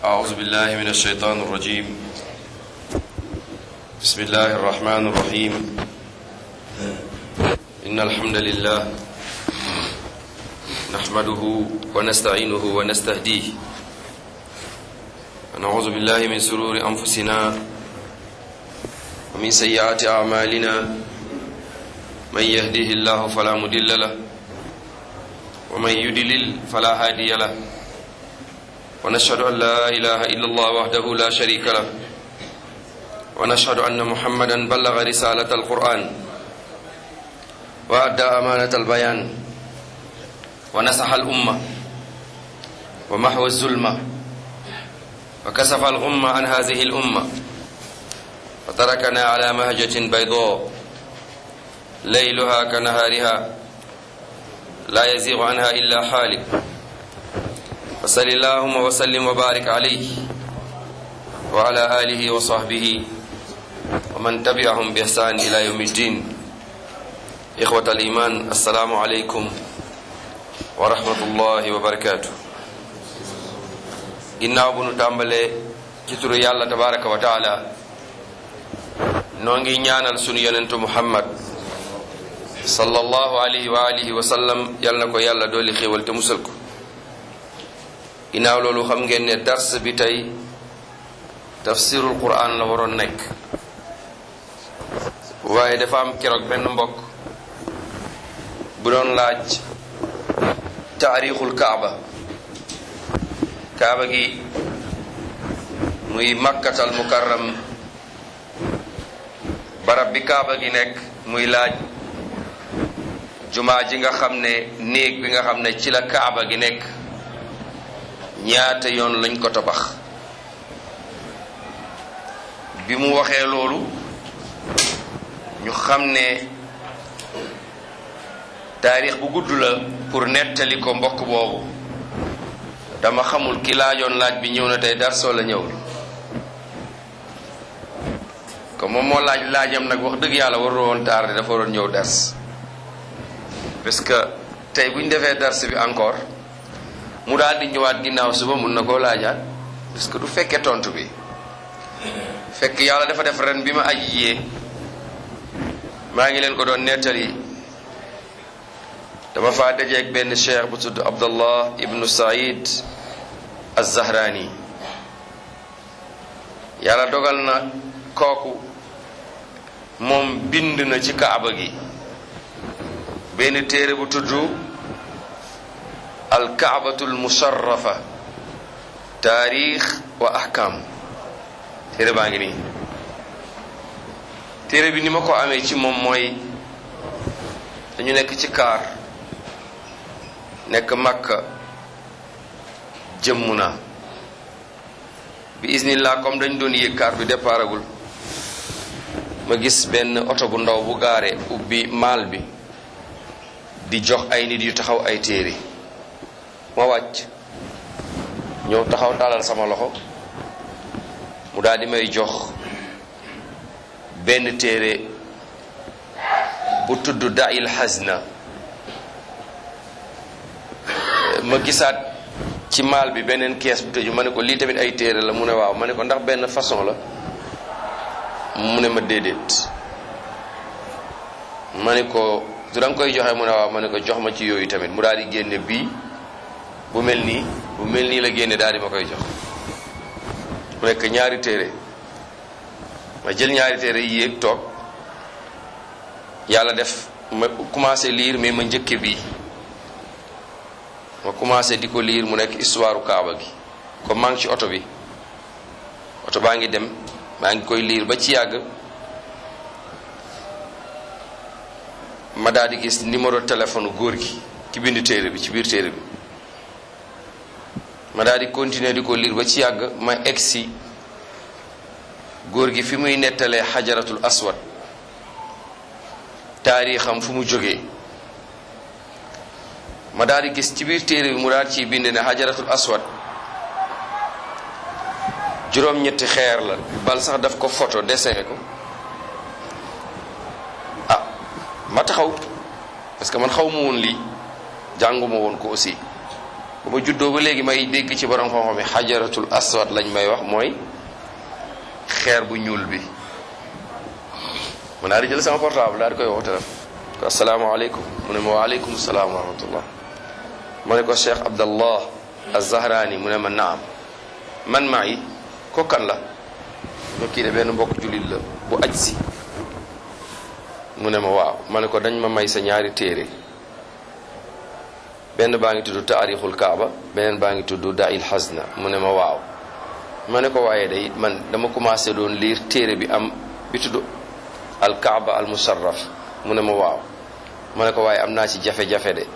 أعوذ بالله من الشيطان الرجيم بسم الله الرحمن الرحيم إن الحمد لله نحمده ونستعينه ونستهديه ونعوذ بالله من سرور أنفسنا ومن سيئات أعمالنا من يهده الله فلا مضل له ومن يضلل فلا هادي له ونشهد أن لا إله إلا الله وحده لا شريك له ونشهد أن محمدا بلغ رسالة القرآن وأدى أمانة البيان ونصح الأمة ومحو الظلمة وكسف الغمة عن هذه الأمة وتركنا على مهجة بيضاء ليلها كنهارها لا يزيغ عنها إلا حالك وصل اللهم وسلم وبارك عليه وعلى آله وصحبه ومن تبعهم بإحسان إلى يوم الدين إخوة الإيمان السلام عليكم ورحمة الله وبركاته ginnaaw bu nu tàmbalee ci turu yàlla tabaraka wa taala noo ngi ñaanal sunu yonentu muhammad sallallahu alayhi wa alihi wa sallam yal na ko yàlla dooli xéewal te musal ko ginnaaw loolu xam ngeen ne dars bi tey tafsirul quran la waroon nekk waaye dafa am keroog benn mbokk bu doon laaj taarixul kaaba kaaba gi muy makkatal mukarram barab bi kaaba gi nekk muy laaj jumaa ji nga xam ne néeg bi nga xam ne ci la kaaba gi nekk ñaata yoon lañ ko tabax bi mu waxee loolu ñu xam ne taarix bu gudd la pour nettali ko mbokk boobu dama xamul ki laajoon laaj bi ñëw na tey dar soo la ñëwul comme moom moo laaj laajam nag wax dëgg yàlla warul woon tardé dafa waroon ñëw dars parce que tey bu ñu defee dars bi encore mu daal di ñëwaat ginnaaw suba mun na koo laajaat parce que du fekkee tontu bi fekk yàlla dafa def ren bi ma aji yee maa ngi leen ko doon nettali dama faa dajeeg benn cheikh bu tudd abdallah ibnu said az-zahrani yàlla dogal na kooku moom bind na ci kaaba gi benn téere bu tudd alkaabatul musharrafa taarix wa ahkam téere baa ngi nii téere bi ni ma ko amee ci moom mooy dañu nekk ci kaar nekk makka jëmm na bi isnillah comme dañ doon yéeg kaar bi déparagul ma gis benn oto bu ndaw bu gaare ubbi maal bi di jox ay nit yu taxaw ay téere ma wàcc ñëw taxaw taalal sama loxo mu daal di may jox benn téere bu tudd Da'il Hazna ma gisaat ci maal bi beneen kees bu tëju ma ne ko lii tamit ay téere la mu ne waaw ma ne ko ndax benn façon la mu ne ma déedéet ma ne ko su da nga koy joxe mu ne waaw ma ne ko jox ma ci yooyu tamit mu daal di génne bii bu mel nii bu mel nii la génne daal di ma koy jox mu nekk ñaari téere ma jël ñaari téere yi yéeg toog yàlla def ma commencé lire mais ma njëkke bii ma commencé di ko lire mu nekk histoire kaaba gi comme maa ngi ci oto bi oto baa ngi dem maa ngi koy lire ba ci yàgg ma daal di gis numéro téléphone góor gi ci bind téere bi ci biir téere bi ma daal di continuer di ko lire ba ci yàgg ma egsi góor gi fi muy nettalee xajaratul aswad taarixam fu mu jógee ma daal di gis ci biir téere bi mu daal ciy bind ne xajaratul aswad juróom-ñetti xeer la bal sax daf ko photo dessin ko ah ma taxaw parce que man xaw ma woon lii jànguma woon ko aussi ba ma juddoo ba léegi may dégg ci borom xam-xam yi xajaratul aswad lañ may wax mooy xeer bu ñuul bi ma daal di jël sama portable daal di koy woo téléphone ko asalaamaaleykum mu ne ma waaleykum salaam wa rahmatullah ma ne ko Cheikh Abdallah Az-Zahrani mu ne ma naam man maa yi ko kan la ma kii de benn mbokk jullit la bu aj si mu ne ma waaw ma ne ko dañ ma may sa ñaari téere benn baa ngi tudd taarixul kaaba beneen baa ngi tudd dail xasna mu ne ma waaw ma ne ko waaye day man dama commencé doon lire téere bi am bi tudd al kaaba al musarraf mu ne ma waaw ma ne ko waaye am naa ci jafe-jafe de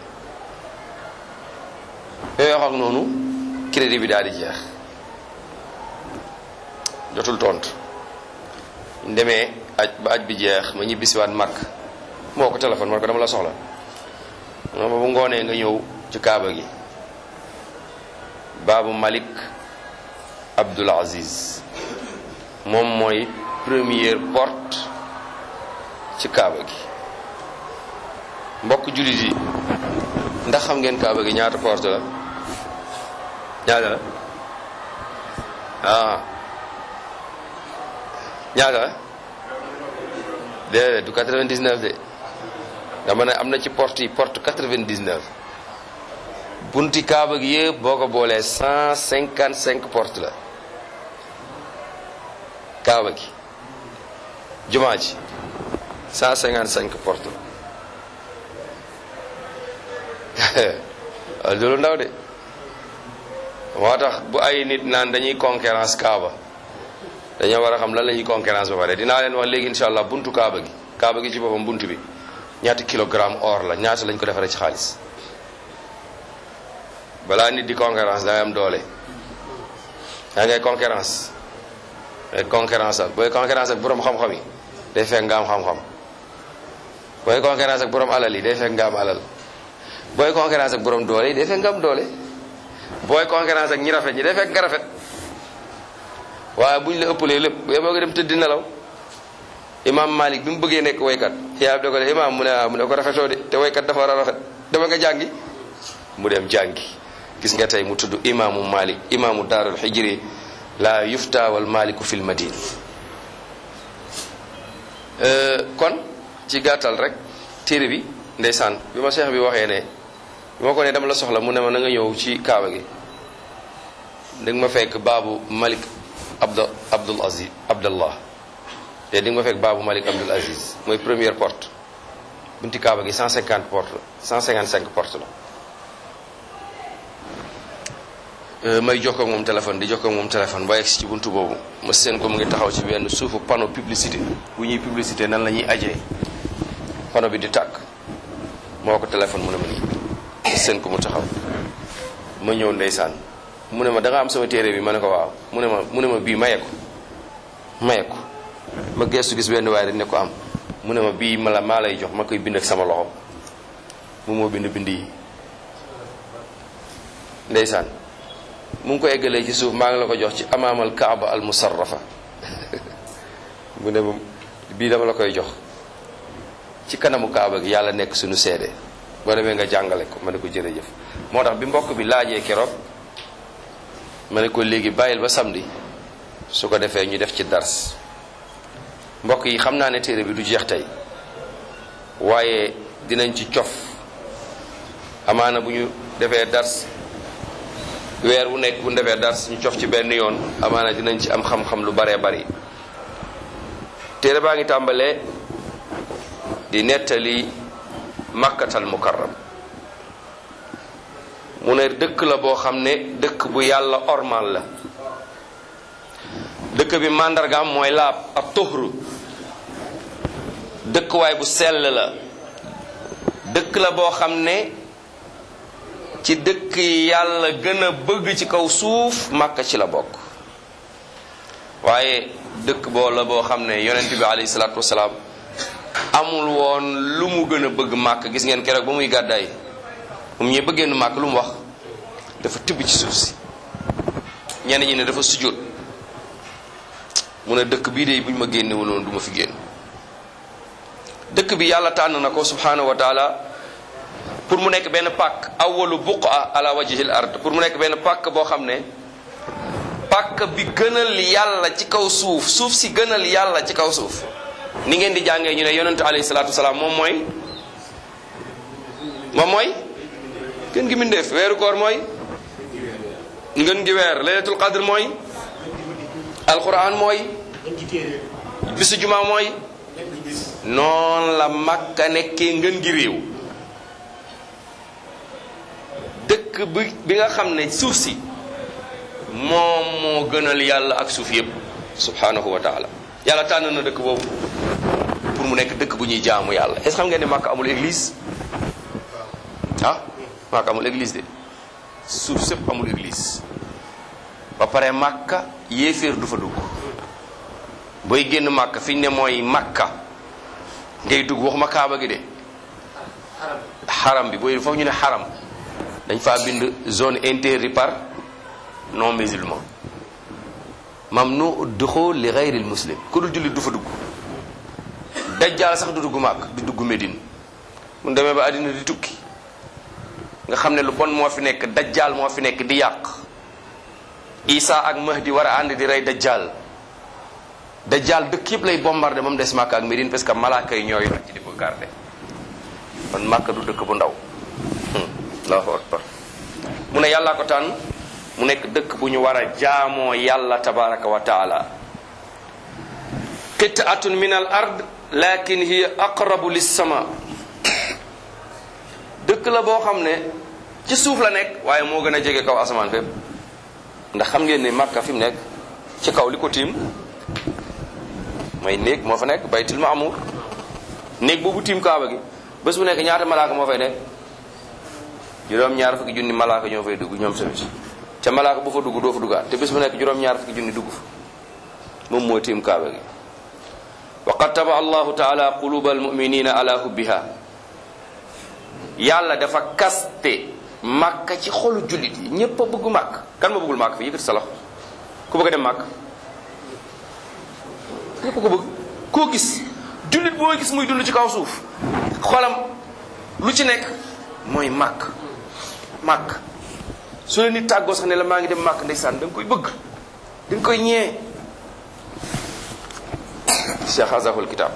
yooyu wax ak noonu crédit bi daal di jeex jotul tontu ndemee aj ba aj bi jeex ma ñibbisiwaat màkk moo ko téléphone man ko dama la soxla ma bu ngoonee nga ñëw ci kaaba gi baabu malik abdul aziz moom mooy première porte ci kaaba gi mbokk jullit yi ndax xam ngeen kaaba gi ñaata porte la ñaata la ah ñaata la déedéet du 99 de dama ne am na ci porte yi porte 99 bunti kaaba gi yëpp boo ko boolee 155 porte la kaaba gi jumaa ji 155 porte la loolu ndaw de moo tax bu ay nit naan dañuy concurrence kaaba dañoo war a xam lan la ñuy concurrence ba pare dinaa leen wax léegi insha allah buntu kaaba gi kaaba gi ci boppam buntu bi ñaata kilogramme or la ñaata lañ ko defaree ci xaalis balaa nit di concurrence dangay am doole yaa ngay concurrence ngay concurrence ak booy concurrence ak borom xam-xam yi day fekk nga am xam-xam booy concurrence ak borom alal yi day fekk nga am alal booy concurrence ak borom doole yi day fekk nga am doole booy concurrence ak ñi rafet ñi day fekk nga rafet waaye buñ la ëppalee lépp bu yeboo nga dem tëdd nelaw imam malik bi mu bëggee nekk waykat yaa da ko de imam mu ne ah mu ne ko rafetoo de te waykat dafa war a rafet dama nga jàngi mu dem jàngi gis nga tey mu tudd imaamu malik imaamu daarul xijri la yufta wal maliku fil madina kon ci gàttal rek téere bi ndeysaan bi ma cheikh bi waxee ne bi ma ko ne dama la soxla mu ne ma na nga ñëw ci kaaba gi danga ma fekk baabu malik abd abdul aziz abdallah te di nga ma fekk baabu malik abdul aziz mooy première porte bunti kaaba gi 150 porte la 155 porte la may jokkoo ak moom téléphone di jokkoo ak moom téléphone ba yegg si ci buntu boobu ma seen ko mu ngi taxaw ci benn suufu panneau publicité bu ñuy publicité nan la ñuy ajee panneau bi di tàkk moo ko téléphone mu ne ma nii ma seen ko mu taxaw ma ñëw ndeysaan mu ne ma da nga am sama téere bi ma ne ko waaw mu ne ma mu ne ma bii maye ko maye ko ma gestu gis benn waaye rek ne ko am mu ne ma bii ma la maa lay jox ma koy bind ak sama loxo mu moo bind bind yi ndeysaan mu ngi ko eggalee ci suuf maa ngi la ko jox ci amaamal kaaba al musarrafa mu ne ma bii dama la koy jox ci kanamu kaaba gi yàlla nekk suñu seede boo demee nga jàngale ko ma ne ko jërëjëf moo tax bi mbokk bi laajee keroog ma ne ko léegi bàyyil ba samedi su ko defee ñu def ci dars mbokk yi xam naa ne téere bi du jeex tey waaye dinañ ci cof amaana bu ñu defee dars weer wu nekk bu ñu defee dars ñu cof ci benn yoon amaana dinañ ci am xam-xam lu baree bari téere baa ngi tàmbalee di nettali makkatal mukarram mu ne dëkk la boo xam ne dëkk bu yàlla ormal la dëkk bi màndargaam mooy laab ak toxru dëkkuwaay bu sell la dëkk la boo xam ne ci dëkk yi yàlla gën a bëgg ci kaw suuf màkka ci la bokk waaye dëkk boo la boo xam ne yonent bi alayhi salaatu wasalaam amul woon lu mu gën a bëgg màkk gis ngeen keroog ba muy gàddaay moom ñee bëggee nu màkk lu mu wax dafa tibb ci suuf si ñenn ñi ne dafa sujjóot mu ne dëkk bii de bu ñu ma génnewul woon du ma fi génn dëkk bi yàlla tànn na ko subhanahu wa taala pour mu nekk benn pàkk awalu buqa ala wajhil ard pour mu nekk benn pàkk boo xam ne pàkk bi gënal yàlla ci kaw suuf suuf si gënal yàlla ci kaw suuf ni ngeen di jàngee ñu ne yonentu alayhi salaatu wasalaam moom mooy moom mooy gën gi mindeef weeru koor mooy ngën gi weer laylatul qadr mooy alquran mooy bisu juma mooy noonu la makka nekkee ngën gi réew dëkk bi bi nga xam ne suuf si moom moo gënal yàlla ak suuf yépp subhanahu wa taala yàlla tànn na dëkk boobu pour mu nekk dëkk bu ñuy jaamu yàlla est-ce xam ngeen ne makka amul église ah makka amul église de suuf sépp amul église ba pare makka yéeféer du fa dugg booy génn makka fi ñu ne mooy makka ngay dugg waxuma kaaba gi de xaram bi booy foofu ñu ne xaram dañ faa bind zone interdite par non musulman mamnu duxul li ghayril muslim ku dul jullit du fa dugg dajjaal sax du dugg màkk du dugg Médine mun demee ba àddina di tukki nga xam ne lu bon moo fi nekk dajjaal moo fi nekk di yàq Isa ak Mahdi war a ànd di rey dajjaal dajjaal dëkk yëpp lay bombardé ba mu des màkk ak Médine parce que malaaka yi ñoo yor ci di ko garder kon màkk du dëkk bu ndaw allahu akbar mu ne yàllaa ko tànn mu nekk dëkk bu ñu war a jaamoo yàlla tabaraka wa taala qit'atun min al ard lakin hiya aqrabu lissama dëkk la boo xam ne ci suuf la nekk waaye moo gën a jege kaw asamaan fépp ndax xam ngeen ne màkka fi mu nekk ci kaw li ko tiim mooy néeg moo fa nekk baytul maamur néeg boobu tiim kaaba gi bés bu nekk ñaata malaaka moo fay nekk juróom-ñaar fukki junni malaaka ñoo fay dugg ñoom tamit ca malaaka bu fa dugg doo fa duggaat te bés bu nekk juróom-ñaar fukki junni dugg fa moom mooy tiim kaaba gi wa qad taba allahu taala quluba almuminina ala hubbiha yàlla dafa kaste màkka ci xolu jullit yi ñépp a bëgg màkk kan ma bëggul màkk fi yëkkati sa loxo ku bëgg a dem màkk ñépp ko bëgg koo gis jullit boo gis muy dund ci kaw suuf xolam lu ci nekk mooy màkk màkk su la nit tàggoo sax ne la maa ngi dem màkk ndeysaan da nga koy bëgg da nga koy ñee cheikh azahul kitab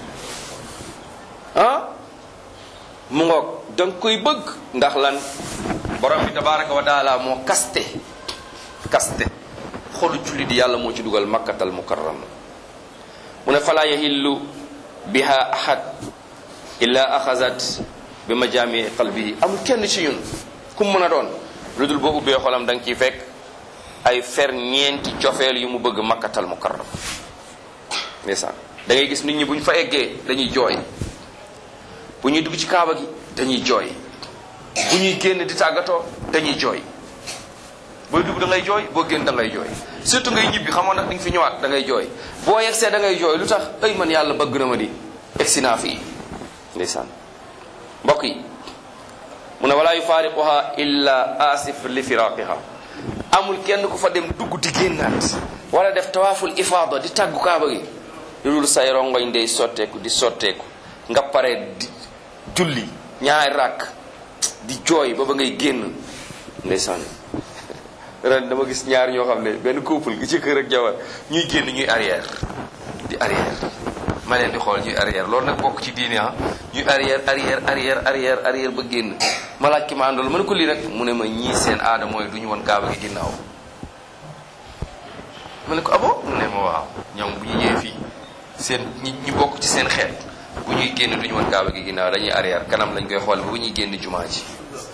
ah mu ngoog da nga koy bëgg ndax lan borom bi tabaraka wa taala moo kaste kaste xolu julli di yàlla moo ci dugal makkatal mukarram mu ne fala yahillu biha ahad illa axazat bi majaami qalbihi amul kenn ci ñun ku mu mën a doon lu dul boo ubbee xolam da nga ciy fekk ay fer ñeenti cofeel yu mu bëgg makkatal mukarram ndeysaan da ngay gis nit ñi bu ñu fa eggee dañuy jooy bu ñuy dugg ci kaaba gi dañuy jooy bu ñuy génn di tàggatoo dañuy jooy booy dugg da ngay jooy boo génn da ngay jooy surtout ngay ñibbi xamoon nag di nga fi ñëwaat da ngay jooy boo yegsee da ngay jooy lu tax ay man yàlla bëgg na ma di egsi naa fii ndeysaan mbokk yi mu ne walaa yufaariquha illa asif li firaqiha amul kenn ku fa dem dugg di génnaat wala def tawaaful ifaada di tàggu kaaba gi loolu say rongoñ day sotteeku di sotteeku nga pare di julli ñaari rakk di jooy ba ba ngay génn ndeysaan ren dama gis ñaar ñoo xam ne benn couple gi ci kër ak jabar ñuy génn ñuy arrière di arrière ma leen di xool ñuy arrière loolu nag bokk ci diine ah ñuy arrière arrière arrière arrière arrière ba génn ma laaj ki ma àndool ma ne ko lii nag mu ne ma ñii seen aada mooy du ñu woon kaaba gi ginnaaw ma ne ko abo mu ne ma waaw ñoom bu ñu ñëwee fii seen ñi ñi bokk ci seen xeet bu ñuy génn du ñu woon kaaba gi ginnaaw dañuy arrière kanam lañ koy xool ba bu ñuy génn jumaa ji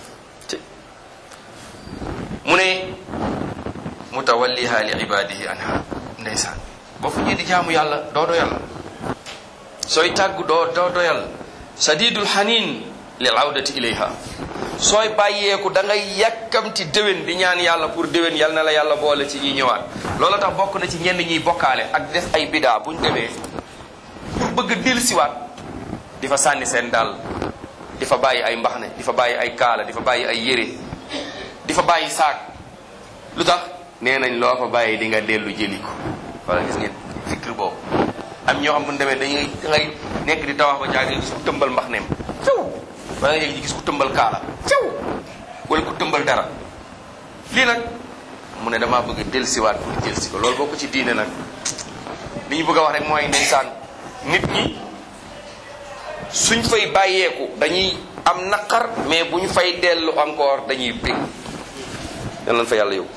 mu ne mutawalliha li ibadihi anha ndeysaan boo fu ñuy di jaamu yàlla doo doyal sooy tàggu doo doo doyal sadidul hanin lil awdati ilayha sooy bàyyeeku da ngay yàkkamti déwén di ñaan yàlla pour déwén yal na la yàlla boole ci ñuy ñëwaat loolu tax bokk na ci ñenn ñuy bokkaale ak def ay bidaa buñ demee pour bëgg a dellusiwaat di fa sànni seen dàll di fa bàyyi ay mbaxne di fa bàyyi ay kaala di fa bàyyi ay yére di fa bàyyi saak lu tax nee nañ loo fa bàyyi di nga dellu jëli ko wala gis ngeen fikir boobu am ñoo xam bu ñu demee dañuy dangay nekk di tawax ba jaag gis ku tëmbal mbax neem fiw wala nga gis ku tëmbal kaala caw wala ku tëmbal dara lii nag mu ne damaa bëgg a dellusiwaat pour dellusi ko loolu bokk ci diine nag li ñu bëgg a wax rek mooy ndeysaan nit ñi suñ fay bàyyeeku dañuy am naqar mais bu ñu fay dellu encore dañuy bég yal nañ fa yàlla yow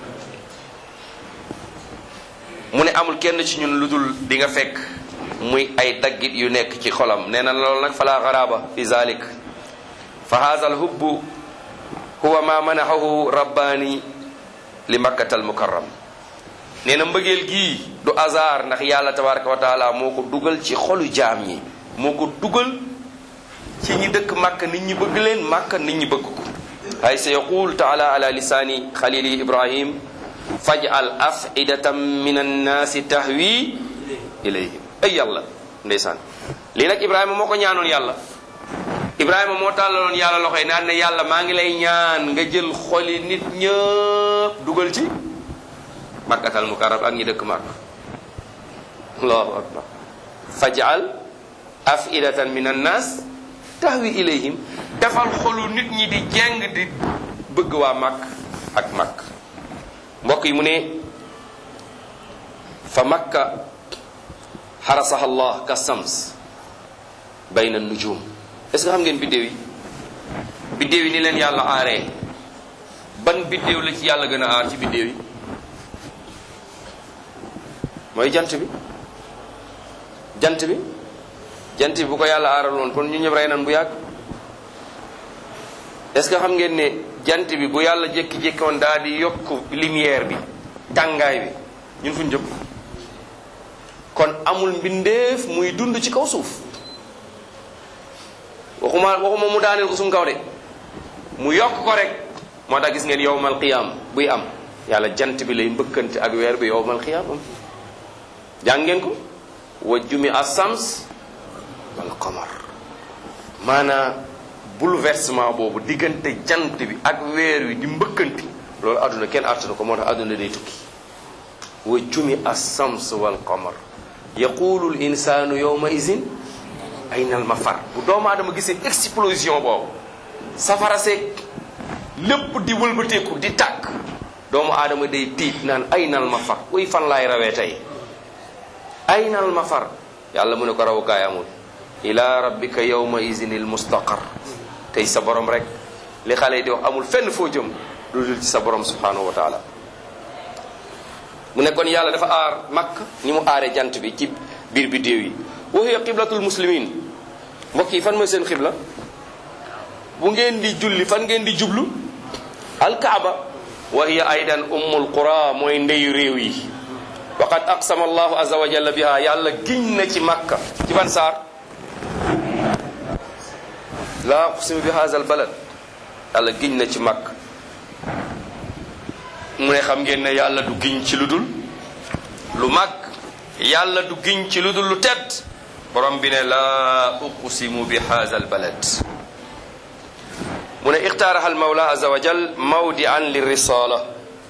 mu ne amul kenn ci ñun lu dul di nga fekk muy ay daggit yu nekk ci xolam nee na loolu nag fala garaba fi zalik fa haza alhubbu huwa ma manahahu rabbaani li makkata almukarram nee na mbëggeel gii du hasard ndax yàlla tabaraka wa taala moo ko dugal ci xolu jaam ñi moo ko dugal ci ñi dëkk màkk nit ñi bëgg leen màkk nit ñi bëgg ko ay sa yaqul taala ala lisaani xalili ibrahim faj'al afidatan min annaasi tahwi ilayhim ay yàlla ndeysaan lii nag ibrahima moo ko ñaanoon yàlla ibrahima moo tàllaloon yàlla loxoy naan ne yàlla maa ngi lay ñaan nga jël xoli nit ñëpp dugal ci makkatal mukarram ak ñi dëkk màkk allahu akbar faj'al afidatan min annaas tahwi ilayhim defal xolu nit ñi di jeng di bëgg waa màkk ak màkk mbokk yi mu ne fa makka xarasaha allah ka sams bayna nujum est ce que xam ngeen biddéew yi biddéew yi ni leen yàlla aaree ban biddéew la ci yàlla gën a aar ci biddéew yi mooy jant bi jant bi jant bi bu ko yàlla aaral woon kon ñu ñëpp rey nan bu yàgg est ce que xam ngeen ne jant bi bu yàlla jékki-jékki woon daal di yokk lumière bi tàngaay bi ñun fu ñu jëm kon amul mbindeef muy dund ci kaw suuf waxuma waxuma mu daaneel ko suñu kaw de mu yokk ko rek moo tax gis ngeen yowmal qiyaam buy am yàlla jant bi lay mbëkkante ak weer bi yowmal qiyaam am jàng ngeen ko wa jumi asams wal qamar maanaam bouleversement boobu diggante jant bi ak weer wi di mbëkkanti loolu àdduna kenn àttuna ko moo tax àdduna day tukki wa jumi assams wal qamar yaqulu l insanu yawma izin ayna al mafar bu doomu aadama gisee explosion boobu safara seeg lépp di wëlbateeku di tàkk doomu aadama day tiit naan ayna al mafar uy fan laay rawee tey ayna al mafar yàlla mu ne ko rawukaay amul ila rabbika yawma izin il mustaqar tey sa borom rek li xale yi di wax amul fenn foo jëm lu dul ci sa borom subhanahu wa taala mu ne kon yàlla dafa aar makk ni mu aaree jant bi ci biir biddéew yi wa hiya qiblatul muslimin mbokk yi fan mooy seen xibla bu ngeen di julli fan ngeen di jublu alkaaba wa hiya aydan ummul qura mooy ndeyu réew yi waqad aqsama allahu azza wa jalla biha yàlla giñ na ci makka ci ban saar laa uqsimu bi haazal balad yàlla giñ na ci màkk mu ne xam ngeen ne yàlla du giñ ci lu dul lu màgg yàlla du giñ ci lu dul lu tedd borom bi ne laa uqsimu bi haazal balad mu ne ixtaaraha almawla azza wa jal mawdian li risala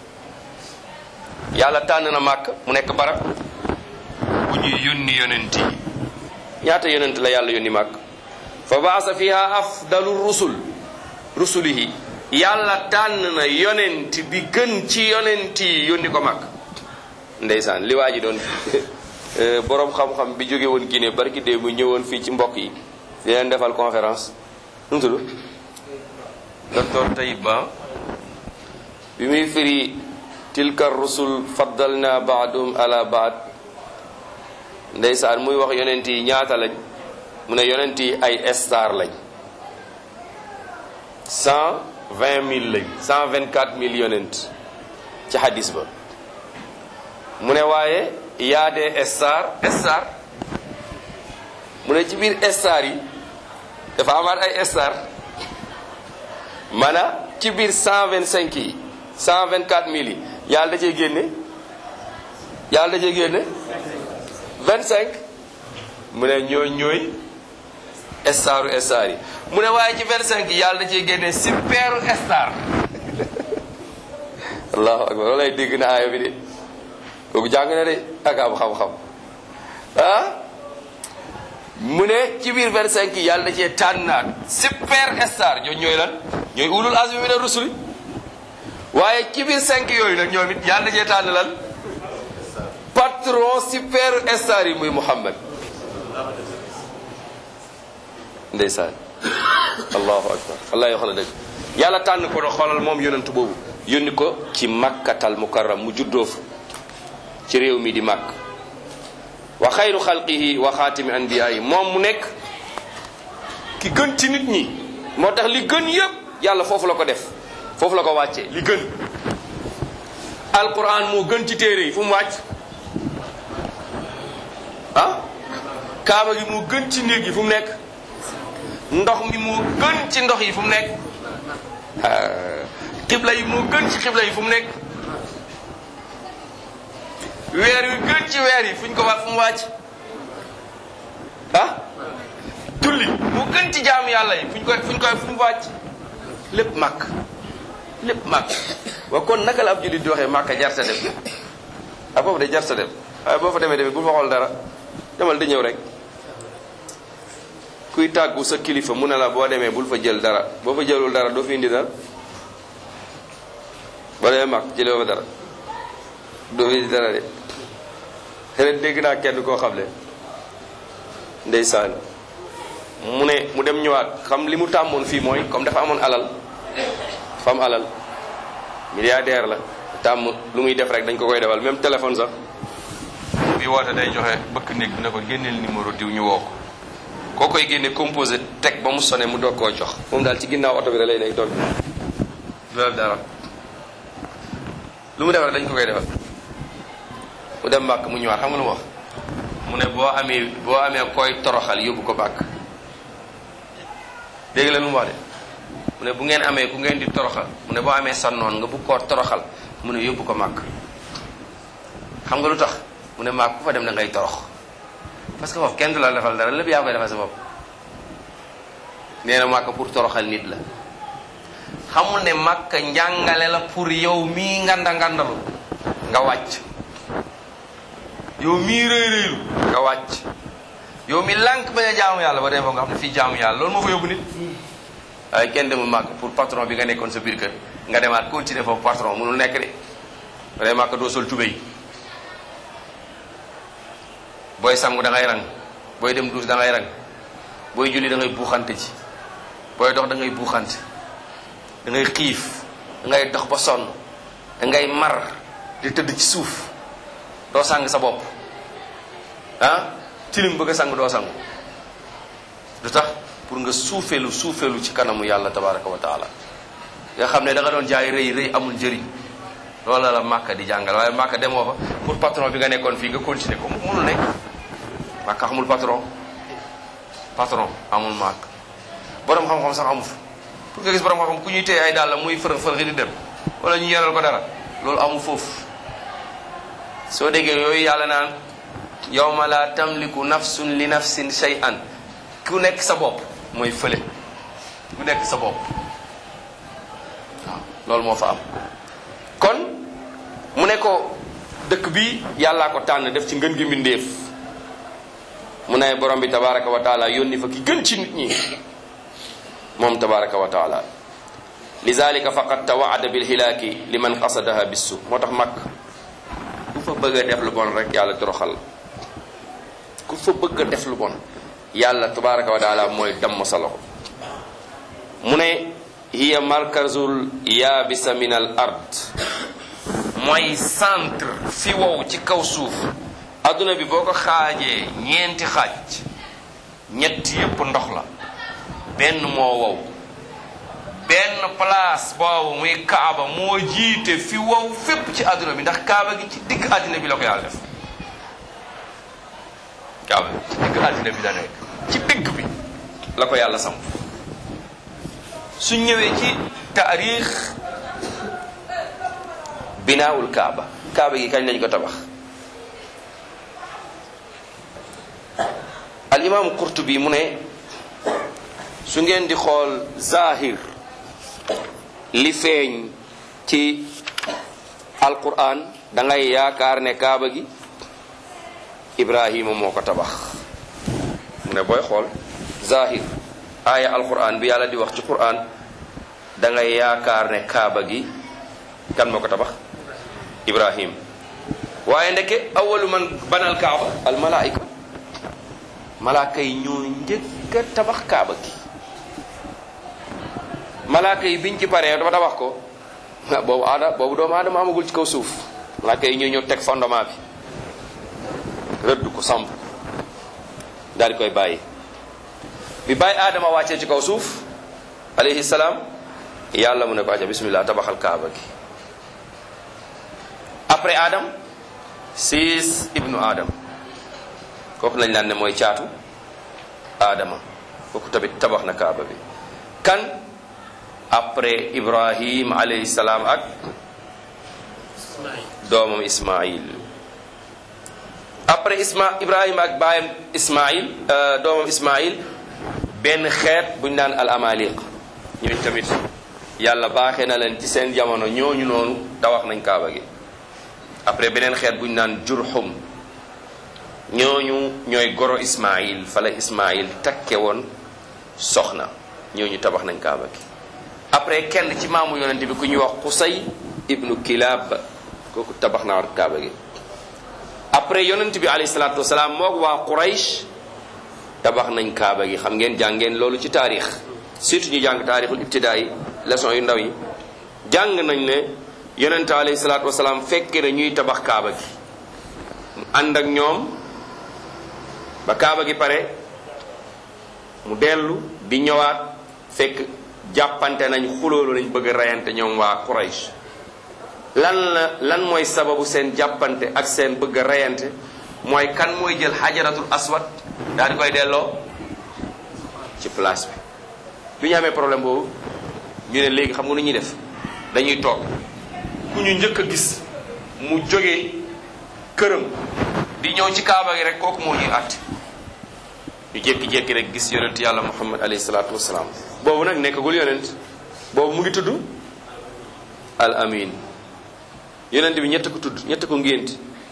yàlla tànn na màkk mu nekk barab bu ñuy yónni yonent yi ñaata yonent la yàlla yónni màkk fa baasa fiha afdalu rusul rusulihi yàlla tànn na yonent bi gën ci yonent yi yónni ko mag ndeysaan li waa ji doon boroom xam-xam bi jóge woon Guinée barki dee mu ñëwoon fii ci mbokk yi di leen defal conférence nu mu tudd docteur Tayib Ba bi muy firi tilka rusul faddalna baadum ala baad ndeysaan muy wax yonent yi ñaata lañ mu ne yonent yi ay star lañ cent vingt mille lañ cent vingt quatre mille yonent ci hadis ba mu ne waaye yaa des star star mu ne ci biir star yi dafa amaat ay star mana ci biir cent vingt cinq yi cent vingt quatre mille yi yàlla da cee génne yàlla da cee génne vingt cinq mu ne ñooy ñooy staru star yi mu ne waaye ci 25 yi yàlla da cee génne superu star allahu akbar loolu lay dégg na aaya bi de kooku jàng na de ak am xam-xam ah mu ne ci biir 25 yi yàlla da cee tànnaat super star ñoo ñooy lan ñooy ulul azmi mina rusuli waaye ci biir 5 yooyu nag ñoom it yàlla da cee tànn lan patron super star yi muy Muhammad ndeysaan allahu akbar allah yoo xam ne dëgg yàlla tànn ko do xoolal moom yonent boobu yónni ko ci makkatal mukarram mu juddoo fa ci réew mi di màkk wa xayru xalqihi wa xaatimi anbiyaayi moom mu nekk ki gën ci nit ñi moo tax li gën yépp yàlla foofu la ko def foofu la ko wàcce li gën alquran moo gën ci téere yi fu mu wàcc ah kaaba gi moo gën ci néeg yi fu mu nekk ndox mi moo gën ci ndox yi fu mu nekk xibla yi moo gën ci xibla yi fu mu nekk weer wi gën ci weer yi fu ñu ko wax fu mu wàcc ah julli moo gën ci jaamu yàlla yi fu ñu koy fu ñu koy fu mu wàcc lépp màkk lépp màkk wa kon naka la ab jullit di waxee màkk jar sa dem ah foofu de jar sa dem waaye boo fa demee demee bu fa xool dara demal di ñëw rek kuy tàggu sa kilifa mu ne la boo demee bul fa jël dara boo fa jëlul dara doo fi indi dara boo demee mag jëlee fa dara doo fi indi dara de ren dégg naa kenn koo xam ne ndeysaan mu ne mu dem ñëwaat xam li mu tàmmoon fii mooy comme dafa amoon alal dafa am alal milliardaire la tàmm lu muy def rek dañ ko koy defal même téléphone sax bi woote day joxe bëkk néeg bi ne ko génneel numéro diw ñu woo ko koo koy génne composé teg ba mu sone mu doog koo jox moom daal ci ginnaaw oto bi da lay nekk toog du def dara lu mu def rek dañ ko koy defal mu dem mbàkk mu ñëwaat xam nga lu mu wax mu ne boo amee boo amee koy toroxal yóbbu ko bàkk dégg la lu mu wax de mu ne bu ngeen amee ku ngeen di toroxal mu ne boo amee sa noon nga bu koo toroxal mu ne yóbbu ko màkk xam nga lu tax mu ne màkk ku fa dem da ngay torox parce que foofu kenn du la defal dara lépp yaa koy defal sa bopp nee na màkk pour toroxal nit la xamul ne màkk njàngale la pour yow mii nganda ngandalu nga wàcc yow mii rëy rëylu nga wàcc yow mi lànk bañ a jaamu yàlla ba dem foofu nga xam ne fii jaamu yàlla loolu moo fa yóbbu nit waaye kenn demul màkk pour patron bi nga nekkoon sa biir kër nga demaat continuer foofu patron mënul nekk de ba dee màkk doo sol tubéy booy sangu da ngay rang booy dem duus da ngay rang booy julli da ngay buuxante ci booy dox da ngay buuxante da ngay xiif da ngay dox ba sonn da ngay mar di tëdd ci suuf doo sang sa bopp ah tilim bëgg a sang doo sangu du tax pour nga suufeelu suufeelu ci kanamu yàlla tabaraka wa taala nga xam ne da nga doon jaay rëy rëy amul njëriñ loolu la màkka di jàngal waaye màkka demoo fa pour patron bi nga nekkoon fii nga continuer ko mënul nekk màkka xamul patron patron amul màkk borom xam-xam sax amu fa pour nga gis borom xam-xam ku ñuy téye ay dàll muy fërëx fërëx di dem wala ñu yeral ko dara loolu amu foofu soo déggee yooyu yàlla naan yawma la tamliku nafsun li nafsin shay'an ku nekk sa bopp mooy fële ku nekk sa bopp waaw loolu moo fa am kon mu ne ko dëkk bi yàllaa ko tànn def ci ngën gi mbindéef mu ne borom bi tabaraka wa taala yónni fa ki gën ci nit ñi moom tabaraka wa taala lizalika faqad tawaada bilxilaaki liman qasadaha bissu moo tax mag ku fa bëgg a def lu bon rek yàlla toroxal ku fa bëgg a def lu bon yàlla tabaraka wa taala mooy damm sa loxo mu ne hiya markazul yaabisa min al ard mooy centre fi wow ci kaw suuf adduna bi boo ko xaajee ñeenti xaaj ñett yépp ndox la benn moo wow benn place boobu muy kaaba moo jiite fi wow fépp ci adduna bi ndax kaaba gi ci digg adduna bi la ko yàlla def kaaba gi ci digg adduna bi la nekk ci digg bi la ko yàlla samp su ñëwee ci taarix binaawul kaaba kaaba gi kañ lañ ko tabax al imaamu qurtubi mu ne su ngeen di xool zahir li feeñ ci alquran da ngay yaakaar ne kaaba gi ibrahima moo ko tabax mu ne booy xool zahir aaya alquran bi yàlla di wax ci quran da ngay yaakaar ne kaaba gi kan moo ko tabax ibrahim waaye ndeke awalu man banal kaaba al malaika malaaka yi ñoo njëkk a tabax kaaba gi malaaka yi biñ ci paree dafa tabax ko boobu aada boobu doomu aadama amagul ci kaw suuf malaaka yi ñoo ñëw teg fondement bi rëdd ko samp daal di koy bàyyi bi bàyyi aadama wàccee ci kaw suuf alayhi salaam yàlla mu ne ko aja bismillah tabaxal kaaba gi après adam siis ibnu adam kooku lañ naan ne mooy caatu aadama kooku tamit tabax na kaaba bi kan après ibrahim alayhi salaam ak doomam ismail après isma ibrahima ak baayam ismail doomam ismail benn xeet buñ naan al amaliq ñooñu tamit yàlla baaxee na leen ci seen jamono ñooñu noonu tawax nañ kaaba gi après beneen xeet buñ naan jurhum ñooñu ñooy goro ismail fala ismail takke woon soxna ñooñu tabax nañ kaaba gi après kenn ci maamu yonente bi ku ñuy wax xusay ibnu kilab kooku tabax naa kaaba gi après yonent bi alayhi salaatu wasalaam moog waa Quraysh tabax nañ kaaba gi xam ngeen jàng ngeen loolu ci taarix surtout ñu jàng taarixul ibtidaa yi leçon yu ndaw yi jàng nañ ne yonent alayhi salaatu wasalaam fekke na ñuy tabax kaaba gi mu ànd ak ñoom ba kaaba gi pare mu dellu di ñëwaat fekk jàppante nañ xuloolu lañ bëgg a reyante ñoom waa Quraysh lan la lan mooy sababu seen jàppante ak seen bëgg a reyante mooy kan mooy jël xajaratul aswad daal di koy delloo ci place bi bi ñu amee problème boobu ñu ne léegi xam nga nu ñuy def dañuy toog ku ñu njëkk a gis mu jógee këram di ñëw ci kaaba gi rek kooku moo ñuy àtte ñu jékki-jékki rek gis yonent yàlla muhammad alayhi salaatu wasalaam boobu nag nekkagul yonent boobu mu ngi tudd al amin yonent bi ñett ko tudd ñett ko ngént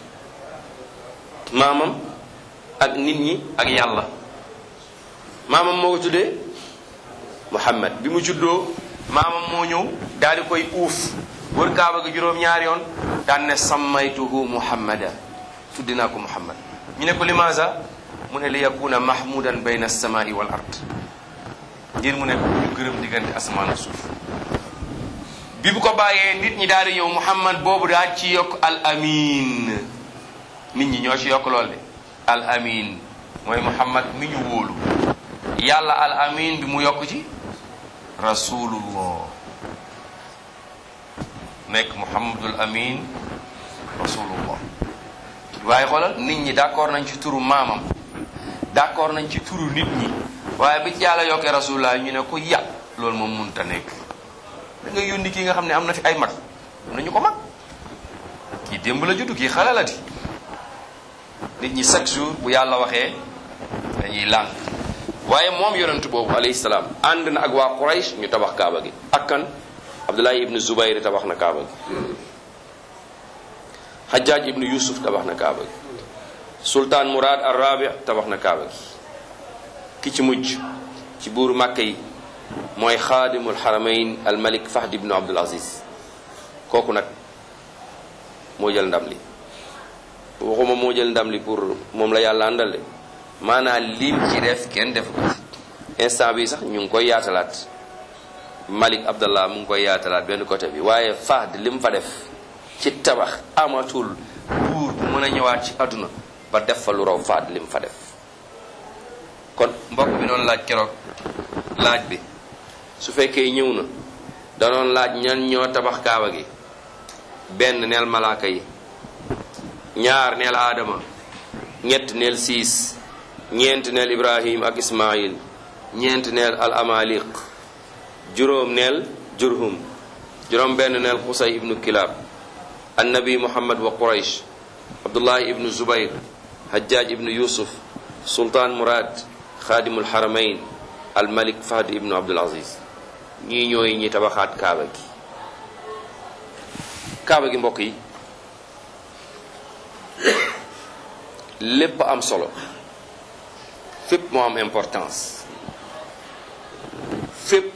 maamam ak nit ñi ak yàlla maamam moo ko tuddee muhammad bi mu juddoo maamam moo ñëw daal di koy uuf wër kaaba gi juróom ñaari yoon daan ne sammaytuhu muhammada tuddi naa ko muhammad ñu ne ko limaasa mu ne li yakuna mahmudan bayna alsamai wal ard ngir mu ne ko ñu gërëm diggante asamaan ak suuf bi bu ko bàyyee nit ñi daal di ñëw muhammad boobu daal ci yokk al amin nit ñi ñoo ci yokk lool de al amin mooy muhammad mi ñu wóolu yàlla al amin bi mu yokk ci rasulullah nekk muhammadul amin rasulullah waaye xoolal nit ñi d'accord nañ ci turu maamam d'accord nañ ci turu nit ñi waaye bi yàlla yokkee rasulullah ñu ne ko ya loolu moom munta nekk da nga yónni kii nga xam ne am na fi ay mag am na ñu ko mag kii démb la juddu kii xale la di nit ñi chaque jour bu yàlla waxee dañuy lànk waaye moom yonent boobu alayhi salaam ànd na ak waa Quraysh ñu tabax kaaba gi ak kan Abdullahi ibnu Zubayr tabax na kaaba gi Hajjaj ibnu Yusuf tabax na kaaba gi Sultaan Murad ar-Rabi tabax na kaaba gi ki ci mujj ci buuru Màkka yi mooy xaadimul xaramayn al malik Fahd ibnu Abdul Aziz kooku nag moo jël ndam li waxuma moo jël ndam li pour moom la yàlla àndal de maanaam lim ci def kenn def ko instant bi sax ñu ngi koy yaatalaat Malik Abdallah mu ngi koy yaatalaat benn côté bi waaye Fahd lim fa def ci tabax amatul buur bu mën a ñëwaat ci àdduna ba def fa lu raw Fahd lim fa def kon mbokk bi doon laaj keroog laaj bi su fekkee ñëw na danoon laaj ñan ñoo tabax kaaba gi benn neel malaaka yi ñaar neel aadama ñett neel siis ñeent neel ibrahim ak ismail ñeent neel al amaliq juróom neel jurhum juróom benn neel xusay ibnu kilab annabi muhammad wa quraysh abdullahi ibnu zubayr hajjaj ibnu yusuf sultaan murad xaadimul haramayn al malik fahd ibnu abdul aziz ñii ñooy ñi tabaxaat kaaba gi kaaba gi mbokk yi lépp am solo fépp moo am importance fépp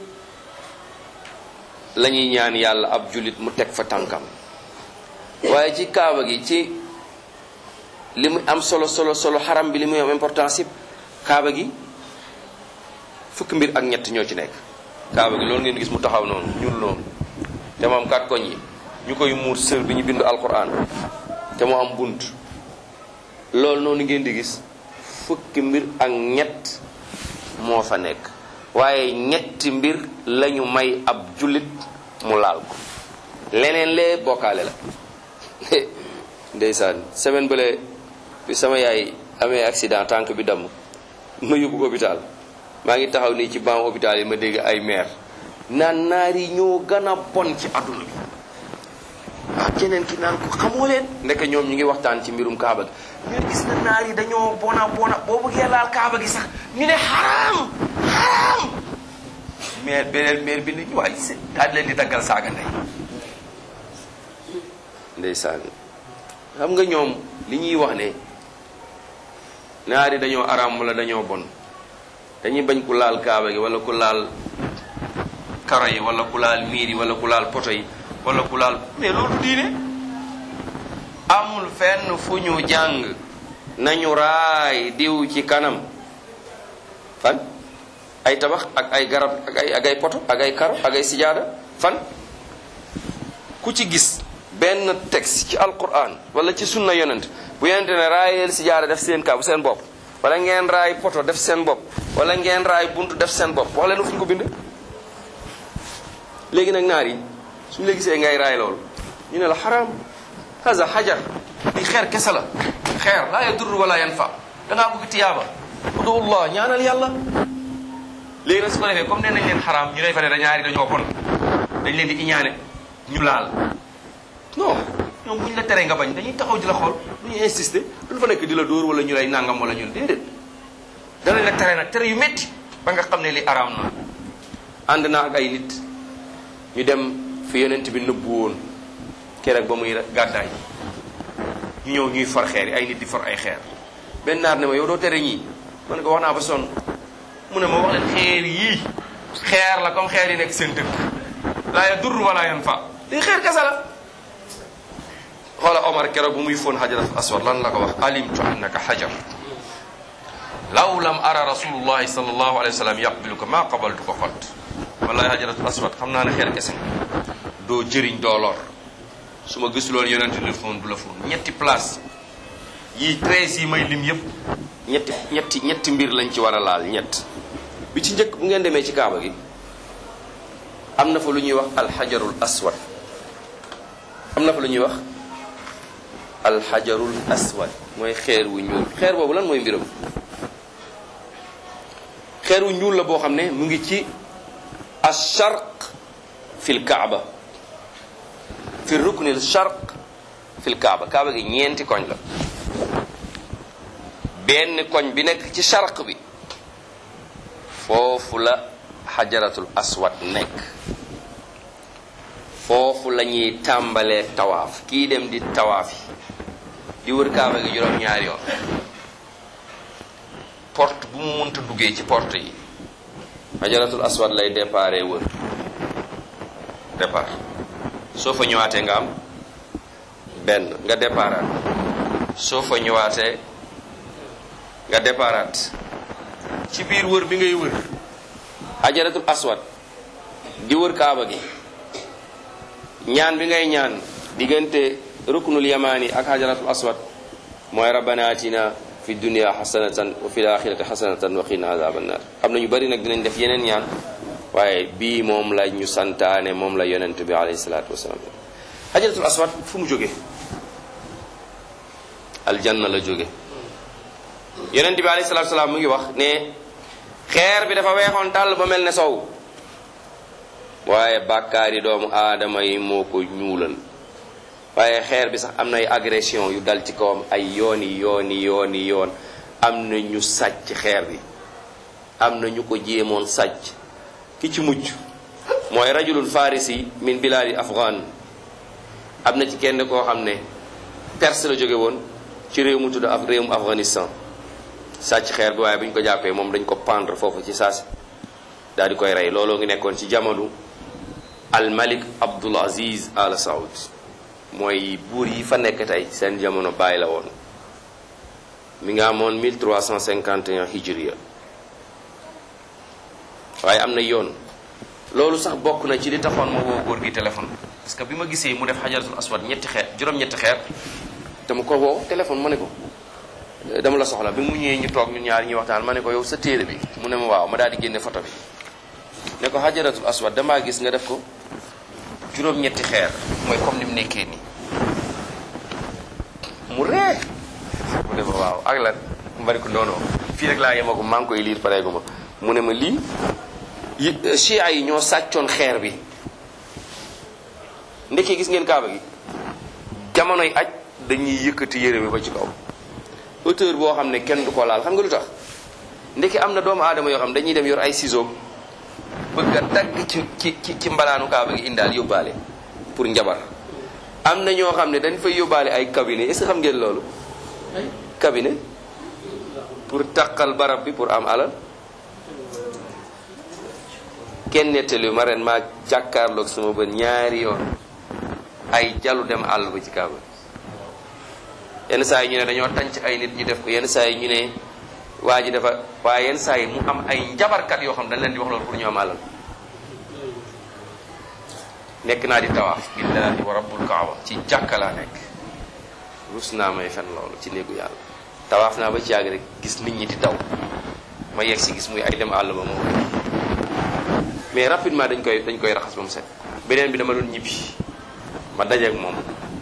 la ñuy ñaan yàlla ab jullit mu teg fa tànkam waaye ci kaaba gi ci li mu am solo solo solo xaram bi li muy am importance yëpp kaaba gi fukki mbir ak ñett ñoo ci nekk kaaba gi loolu ngeen gis mu taxaw noonu ñuul noonu te mu am kat koñ yi ñu koy muur sër bi ñu bind alquran te mu am bunt loolu noonu ngeen di gis fukki mbir ak ñett moo fa nekk waaye ñetti mbir lañu may ab jullit mu laal ko leneen lee bokkaale la ndeysaan semaine bële bi sama yaay amee accident tànk bi damm ma yóbbu ko hôpital maa ngi taxaw nii ci banc hôpital yi ma dégg ay maire naan naar yi ñoo gën a bon ci àdduna bi ah keneen ki naan ko xamoo leen ndeke ñoom ñu ngi waxtaan ci mbirum kaaba gi ñu gis na naar yi dañoo bona bona boo bëggee laal kaaba gi sax ñu ne xaraam xaraam maire beneen maire bi ne ñu waay si daal leen di daggal saaga ndey ndeysaan xam nga ñoom li ñuy wax ne naar yi dañoo araam wala dañoo bon dañuy bañ ku laal kaaba gi wala ku laal karo yi wala ku laal miir yi wala ku laal poto yi wala ku laal mais loolu diine amul fenn fu ñu jàng nañu raay diw ci kanam fan ay tabax ak ay garab ak ay ak ay poto ak ay karo ak ay sijaada fan ku ci gis benn texte ci alquran wala ci sunna yonent bu yonente ne raayeel sijaada def seen kaw seen bopp wala ngeen raay poto def seen bopp wala ngeen raay buntu def seen bopp wax leen fu ñu ko bind léegi nag naar yi suñu la gisee ngay raay loolu ñu ne la xaraam haza xajar di xeer kese la xeer laa yadur wala yanfa da ngaa bëgg tiyaaba udullah ñaanal yàlla léegi nag su ko defee comme nee nañ leen xaraam ñu lay fa ne da ñaari dañoo bon dañ leen di iñaane ñu laal non ñoom bu ñu la teree nga bañ dañuy taxaw di la xool du ñu insister duñ fa nekk di la dóor wala ñu lay nangam wala ñu déedéet danañ la tere nag tere yu métti ba nga xam ne li araam na ànd naa ak ay nit ñu dem fi yonent bi nëbbu woon keroog ba muy gàddaay ñu ñëw ñuy for xeer yi ay nit di for ay xeer benn naar ne ma yow doo tere ñii ma ne ko wax naa ba sonn mu ne ma wax leen xeer yii xeer la comme xeer yi nekk seen dëkk laa ya dur wala yan fa lii xeer kese la xoola Omar keroog bu muy fóon xajarat aswad lan la ko wax alimtu annaka xajar law lam ara rasulullahi sallallahu alayhi wa sallam yaqbiluka ma qabaltu ko xot wallahi xajaratul aswad xam naa ne xeer kese doo jëriñ doo lor su ma gisuloon yonente du la fóon du la fóon ñetti place yii treize yi may lim yëpp ñetti ñetti ñetti mbir lañ ci war a laal ñett bi ci njëkk bu ngeen demee ci kaaba gi am na fa lu ñuy wax alxajarul aswad am na fa lu ñuy wax alxajarul aswad mooy xeer wu ñuul xeer boobu lan mooy mbiram xeer wu ñuul la boo xam ne mu ngi ci alcharq fi l kaaba fi ruknil charq fi l kaaba kaaba gi ñeenti koñ la benn koñ bi nekk ci charq bi foofu la xajaratul aswad nekk foofu la ñuy tàmbalee tawaaf kii dem di tawaaf yi di wër kaaba gi juróom ñaari yoon porte bu mu mënta duggee ci porte yi xajaratul aswad lay déparé wër départ soo fa ñëwaatee nga am benn nga déparaat soo fa ñëwaatee nga déparaat ci biir wër bi ngay wër xajaratul aswad di wër kaaba gi ñaan bi ngay ñaan diggante ruknul yamani ak xajaratul aswad mooy rabbana atina fi dunia xasanatan wa fi laxirati xasanatan wa qina azaban nar am na ñu bari nag dinañ def yeneen ñaan waaye bii moom la ñu santaane moom la yonent bi alayhi salaatu wasalaam xajaratul aswad fu mu jóge aljanna la jóge yonent bi alayhi salaatu wasalaam mu ngi wax ne xeer bi dafa weexoon tàll ba mel ne sow waaye bàkkaari doomu aadama yi moo ko ñuulal waaye xeer bi sax am na ay agression yu dal ci kawam ay yooni yooni yooni yoon am na ñu sàcc xeer bi am na ñu ko jéemoon sàcc ki ci mujj mooy rajulun farisi min biladi afghan am na ci kenn koo xam ne perse la jóge woon ci réew mu tudd af réewum afghanistan sàcc xeer bi waaye bu ñu ko jàppee moom dañ ko pendre foofu ci saasi daal di koy rey looloo ngi nekkoon ci jamono al malik abdul aziz al saoud mooy buur yi fa nekk tey seen jamono bàyyi la woon mi nga amoon 1351 hijriya waaye am na yoon loolu sax bokk na ci li taxoon ma woo góor gi téléphone parce que bi ma gisee mu def xajaratul aswad ñetti xeer juróom-ñetti xeer dama ko woo téléphone ma ne ko dama la soxla bi mu ñëwee ñu toog ñun ñaar ñuy waxtaan ma ne ko yow sa téere bi mu ne ma waaw ma daal di génne photo bi ne ko xajaratul aswad damaa gis nga def ko juróom-ñetti xeer mooy comme ni mu nekkee nii mu ree mu ne ma waaw ak lan mu bari ko noonu fii rek laa yema ko maa ngi koy liir pareegu ma mu ne ma lii yi chia yi ñoo sàccoon xeer bi ndekki gis ngeen kaaba gi jamonoy aj dañuy yëkkati yére bi ba ci kaw hauteur boo xam ne kenn du ko laal xam nga lu tax ndekki am na doomu aadama yoo xam dañuy dem yor ay ciseaux bëgg a dagg ci ci ci ci mbalaanu kaaba gi indaal yóbbaale pour njabar am na ñoo xam ne dañ fay yóbbaale ay cabinet est-ce que xam ngeen loolu cabinet pour taqal barab bi pour am alal kenn nettali ma ren maa jàkkaarloog sama bët ñaari yoon ay jalu dem àll ba ci kaaba yenn saa yi ñu ne dañoo tànc ay nit ñu def ko yenn saa yi ñu ne waa ji dafa waaye yenn saa yi mu am ay njabarkat yoo xam dañ leen di wax loolu pour ñu am alal nekk naa di tawaaf billahi wa rabbul kaaba ci jàkka laa nekk rus naa may fen loolu ci néegu yàlla tawaaf naa ba ci yàgg rek gis nit ñi di daw ma yegg si gis muy ay dem àll ba moom mais rapidement dañ koy dañ koy raxas ba mu set beneen bi dama doon ñibbi ma dajeeg moom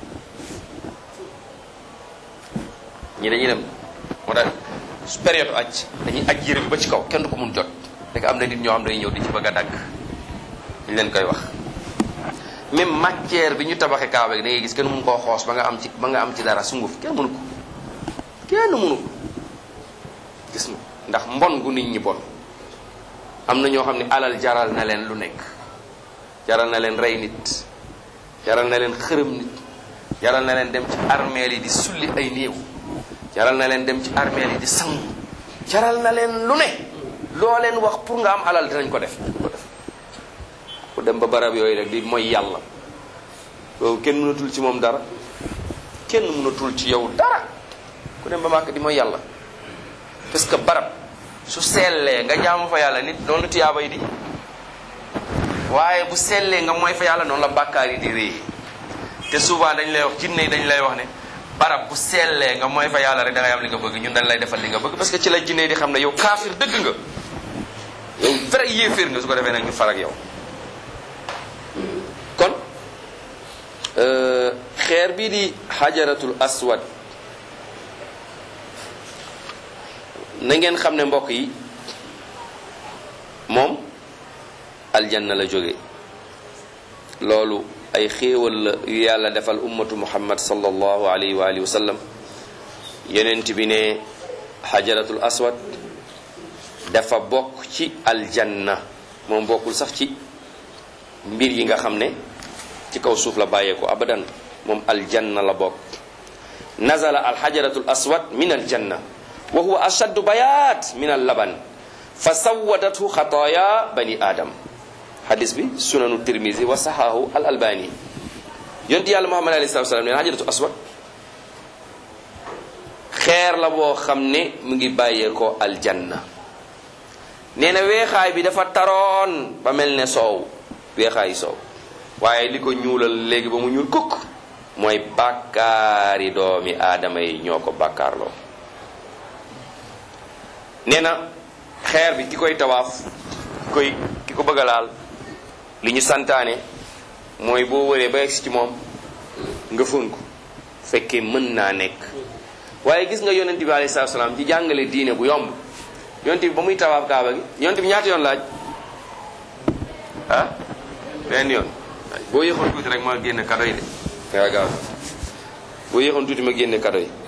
ñi dañuy dem moo tax su période aj dañuy aj yére bi ba ci kaw kenn du ko mun jot rek am na nit ñoo xam dañuy ñëw di ci bëgg a dagg ñu leen koy wax même matière bi ñu tabaxee kaaba gi da ngay gis kenn mun koo xoos ba nga am ci ba nga am ci dara sunguf kenn mënu ko kenn mënu ko gis nga ndax mbon gu nit ñi bon am na ñoo xam ne alal jaral na leen lu nekk jaral na leen rey nit jaral na leen xërëm nit jaral na leen dem ci armeel yi di sulli ay néew jaral na leen dem ci armeel yi di sangu jaral na leen lu ne loo leen wax pour nga am alal dinañ ko def ko def ku dem ba barab yooyu rek di mooy yàlla loolu kenn mënatul ci moom dara kenn mënatul ci yow dara ku dem ba màkk di mooy yàlla parce que barab su sellee nga jaamu fa yàlla nit noonu la tiyaaba yi di waaye bu sellee nga mooy fa yàlla noonu la bàkkaar yi di réy te souvent dañ lay wax jinne yi dañ lay wax ne barab bu sellee nga mooy fa yàlla rek da ngay am li nga bëgg ñun dañ lay defal li nga bëgg parce que ci la jinne yi di xam ne yow kaafir dëgg nga yow vrai yéeféer nga su ko defee nag ñu far ak yow kon xeer bii di xajaratul aswad na ngeen xam ne mbokk yi moom aljanna la jóge loolu ay xéewal la yu yàlla defal ummatu muhammad sallallahu alayhi wa alihi wa sallam yonent bi ne xajaratul aswad dafa bokk ci aljanna moom bokkul sax ci mbir yi nga xam ne ci kaw suuf la bàyyeeko abadan moom aljanna la bokk nazala alxajaratul aswad min aljanna wa huwa ashaddu bayaat min allaban fa sawadathu xataaya bani adam hadis bi sunanu tirmisi wa saxaahu al albani yonti yàlla muhammad alayhi salatu wasalam neen xajaratu aswad xeer la boo xam ne mu ngi bàyyeekoo aljanna nee na weexaay bi dafa taroon ba mel ne soow weexaayi soow waaye li ko ñuulal léegi ba mu ñuul kukk mooy bàkkaari doomi aadama yi ñoo ko bàkkaarloo nee na xeer bi ki koy tawaaf ki koy ki ko bëgg a laal li ñu santaane mooy boo wëree ba egsi ci moom nga fóon ko fekkee mën naa nekk waaye gis nga yonent bi alayhi salaatu salaam ci jàngale diine bu yomb yonent bi ba muy tawaaf kaaba gi yonent bi ñaata yoon laaj ah benn yoon boo yéexoon tuuti rek ma génne kado yi de waaw gaaw boo yéexoon tuuti ma génne kado yi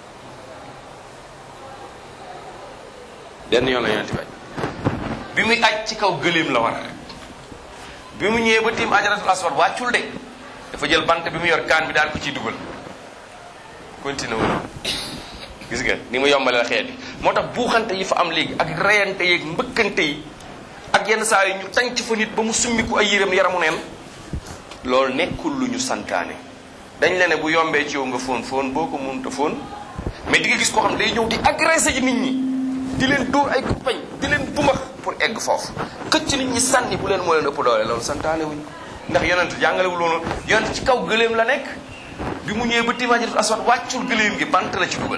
benn yoon la yonent bi aj bi muy aj ci kaw gëléem la war bi mu ñëwee ba tiim ajaratul aswad wàccul de dafa jël bant bi mu yor kaan bi daal ko ciy dugal continué wu gis nga ni mu yombale la xeet bi moo tax buuxante yi fa am léegi ak reyante yeeg mbëkkante yi ak yenn saa yi ñu tànc fa nit ba mu summiku ay yéreem yaramu neen loolu nekkul lu ñu santaane dañ la ne bu yombee ci yow nga fóon fóon boo ko mënta fóon mais di nga gis koo xam ne day ñëw di agressé ji nit ñi di leen dóor ay pañ di leen bumax pour egg foofu këcc nit ñi sànni bu leen moo leen ëpp doole loolu santaane wuñ ndax yonent jàngalewul loolu yonent ci kaw gëléem la nekk bi mu ñëwee ba timaajiratul aswad wàccul gëléem gi bant la ci dugal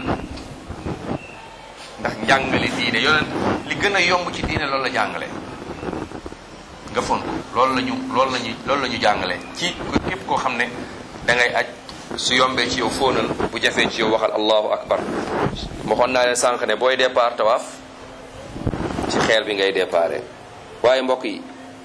ndax njàngale diine yonent li gën a yomb ci diine loolu la jàngale nga fon ko loolu la ñu loolu la ñu loolu la ñu jàngale ci képp koo xam ne da ngay aj su yombee ci yow fóonal bu jafee ci yow waxal allahu akbar waxoon naa leen sànq ne booy départ tawaaf ci xeer bi ngay déparé waaye mbokk yi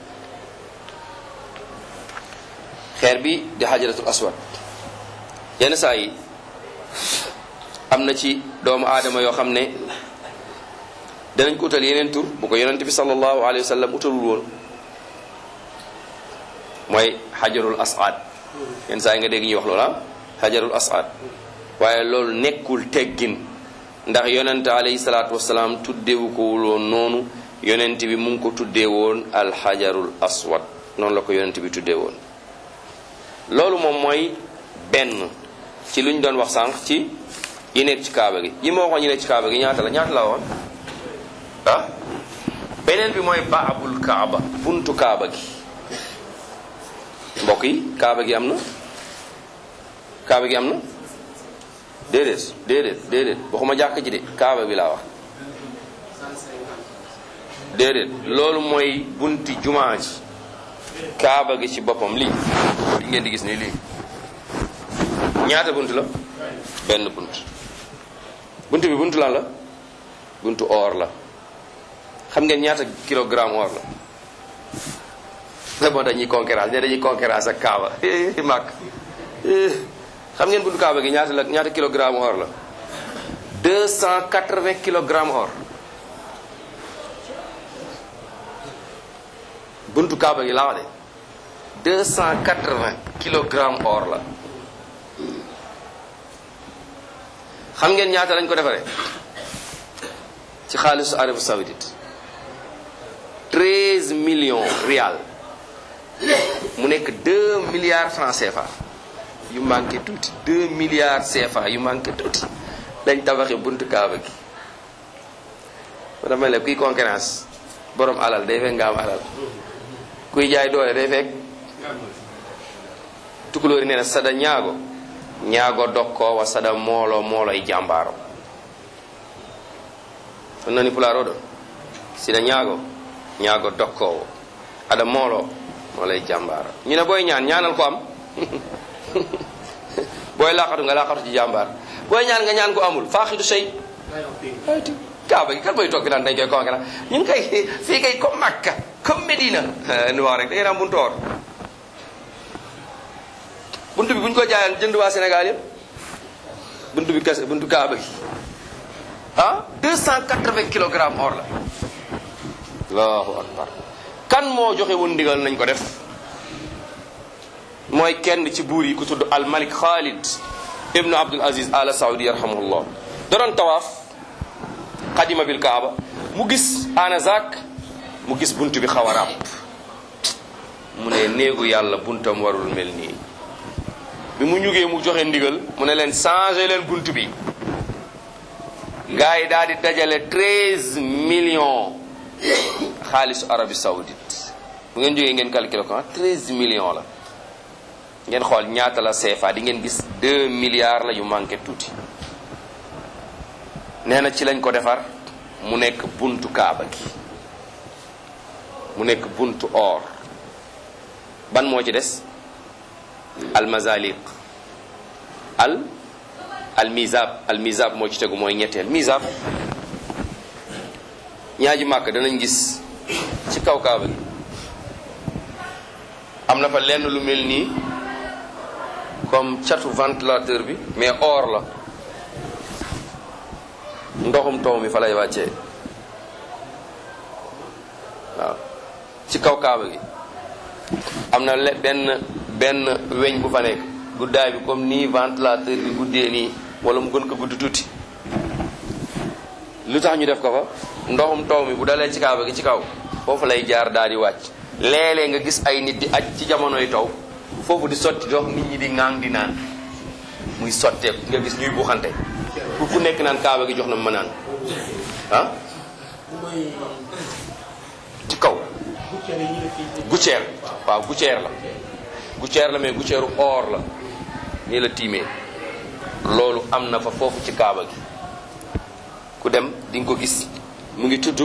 xeer bi di xajaratul aswad yenn saa yi am na ci doomu aadama yoo xam ne danañ ko utal yeneen tur bu ko yonente bi sallallahu alayhi wa sallam utalul woon mooy xajarul asad yenn saa yi nga dégg ñuy wax loolu ah xajarul asad waaye loolu nekkul teggin ndax yonente alayhi salaatu wasalaam tuddeewu ko wuloon noonu yonent bi mu ngi ko tuddee woon alxajarul aswad noonu la ko yonent bi tuddee woon loolu moom mooy benn ci lu ñu doon wax sànq ci yi nekk ci kaaba gi yi ma waxoon yi nekk ci kaaba gi ñaata la ñaata la woon ah beneen bi mooy baabul kaaba buntu kaaba gi mbokk yi kaaba gi am na kaaba gi am na déedéet déedéet déedéet waxuma jàkk ji de kaaba bi laa wax déedéet loolu mooy bunti jumaa ji kaaba gi ci boppam lii li ngeen di gis nii lii ñaata bunt la benn bunt bunt bi buntu lan la buntu or la xam ngeen ñaata kilogramme or la c'est bon dañuy concurrence ne dañuy concurrence ak kaaba màkk xam ngeen buntu kaaba gi ñaata la ñaata kilogramme or la 280 kilogramme or buntu kaaba gi laa wax de 280 kilogramme or la xam ngeen ñaata lañ ko defaree ci xaalisu Arabie Saoudite 13 millions rial mu nekk 2 milliards francs CFA yu manqué tuuti 2 milliards CFA yu manqué tuuti lañ tabaxee buntu kaaba gi ma dama ne kuy concurrence borom alal day fekk nga am alal kuy jaay doole day fekk tukulóori nee na sada ñaago ñaago dokkoo wa sada moolo mooloy jàmbaaro on nani pulaaro ɗo sina ñaago ñaago dokkoowo aɗa moolo mooloy jàmbaaro ñu ne booy ñaan ñaanal ko am booy laqatu nga laqatu ci jàmbaar booy ñaan nga ñaan ko amul faaxidu sey ayti kaaba gi kan mooy toog naan dañ koy conquérir ñun kay fii kay comme Makka comme Medina nu wax rek da ngeen am buntu or buntu bi bu ñu ko jaayoon jënd waa Sénégal yëpp buntu bi kese buntu kaaba gi ah 280 kilogrammes or la allahu akbar kan moo joxe woon ndigal nañ ko def mooy kenn ci buur yi ku tudd al malik Khalid ibnu Abdul Aziz ala Saudi yarhamuhullah da doon tawaaf xadima bil kaaba mu gis anazak mu gis bunt bi xaw a ràpp mu ne néegu yàlla buntam warul mel nii bi mu ñugee mu joxe ndigal mu ne leen changé leen bunt bi gars yi daal di dajale 13 millions xaalisu Arabie Saoudite bu ngeen jógee ngeen calculé ko 13 millions la ngeen xool ñaata la CFA di ngeen gis 2 milliards la yu manqué tuuti nee na ci lañ ko defar mu nekk buntu kaaba gi mu nekk buntu or ban moo ci des al mazaliq al al mizab al mizab moo ci tegu mooy ñetteel mizab ñaaji màkk danañ gis ci kaw kaaba gi am na fa lenn lu mel nii comme catu ventilateur bi mais or la ndoxum taw mi fa lay wàccee waaw ci kaw kaaba gi am na le benn benn weñ bu fa nekk guddaay bi comme nii ventilateur bi guddee nii wala mu gën ko gudd tuuti lu tax ñu def ko fa ndoxum taw mi bu dalee ci kaaba gi ci kaw foofu lay jaar daal di wàcc léeg-léeg nga gis ay nit di aj ci jamonoy taw foofu di sotti dox nit ñi di ŋaang di naan muy sotteeku nga gis ñuy buuxante pour ku nekk naan kaaba gi jox na ma naan ah ci kaw gucceer waaw gucceer la gucceer la mais gucceeru or la nii la tiimee loolu am na fa foofu ci kaaba gi ku dem di nga ko gis mu ngi tudd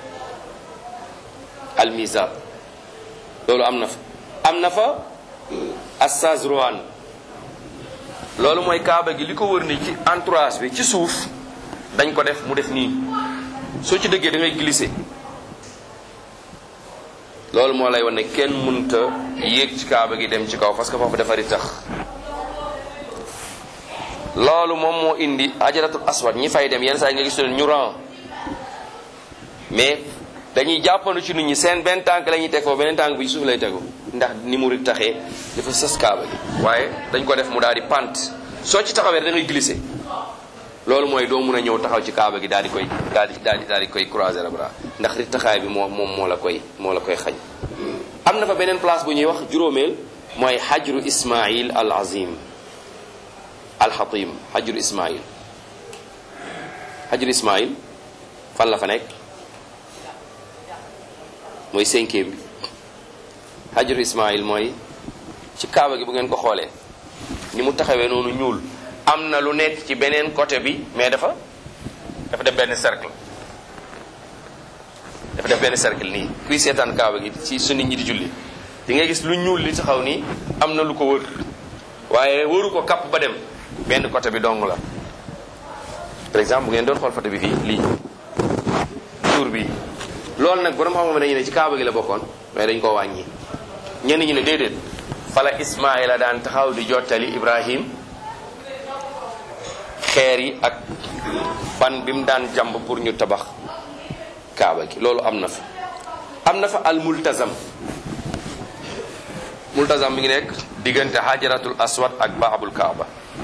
almizab loolu am na fa am na fa assaz rohan loolu mooy kaaba gi li ko wër ni ci entourage bi ci suuf dañ ko def mu def nii soo ci dëggee da ngay glisser loolu moo lay wan ne kenn mënta yéeg ci kaaba gi dem ci kaw parce que foofu dafari tax loolu moom moo indi ajaratul aswad ñi fay dem yenn saa yi nga gis leen ñu ran mais dañuy jàppandu ci nit ñi seen benn tànk la ñuy teg foofu beneen tànk bi ci suuf lay tegu ndax ni mu ri taxee dafa sës kaaba gi waaye dañ ko def mu daal di pant soo ci taxawee da ngay glisser loolu mooy doo mun a ñëw taxaw ci kaaba gi daal di koy daal di daal di daal di koy croiser le bras ndax ri taxaay bi moo moom moo la koy moo la koy xañ am na fa beneen place bu ñuy wax juróomeel mooy xajru ismail al azim alxatim xajru ismail xajru ismail fan la fa nekk mooy cinquième bi xajru ismail mooy ci kaaba gi bu ngeen ko xoolee ni mu taxawee noonu ñuul am na lu nekk ci beneen côté bi mais dafa dafa def benn cercle dafa def benn cercle nii kuy seetaan kaaba gi ci su nit ñi di julli di nga gis lu ñuul li taxaw nii am na lu ko wër waaye wëru ko kapp ba dem benn côté bi dong la par exemple bu ngeen doon xool photo bi fii lii tour bi loolu nag borom xam-xam dañu ne ci kaaba gi la bokkoon mais dañ koo wàññi ñenn ñi ne déedéet fala Ismaïla daan taxaw di jottali Ibrahim xeer yi ak ban bi mu daan jàmb pour ñu tabax kaaba gi loolu am na fa am na fa al multazam multazam mi ngi nekk diggante hajaratul aswad ak baabul kaaba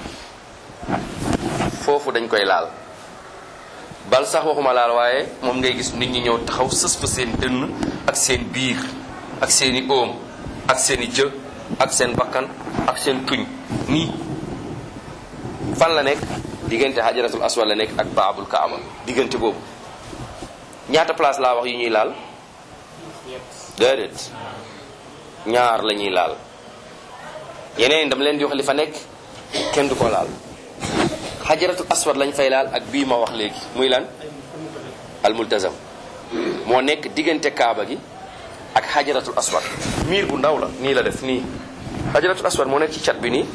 foofu dañ koy laal bal sax waxuma laal waaye moom ngay gis nit ñi ñëw taxaw sës fa seen dënn ak seen biir ak seeni óom ak seeni jë ak seen bakkan ak seen tuñ nii fan la nekk diggante hajaratul aswad la nekk ak baabul kaaba diggante boobu ñaata place laa wax yu ñuy laal déedéet ñaar la ñuy laal yeneen dama leen di wax li fa nekk kenn du ko laal xajaratul aswad lañ fay laal ak bii ma wax léegi muy lan almultazam moo nekk diggante kaaba gi ak xajaratul aswad miir bu ndaw la nii la def nii xajaratul aswad moo nekk ci cat bi nii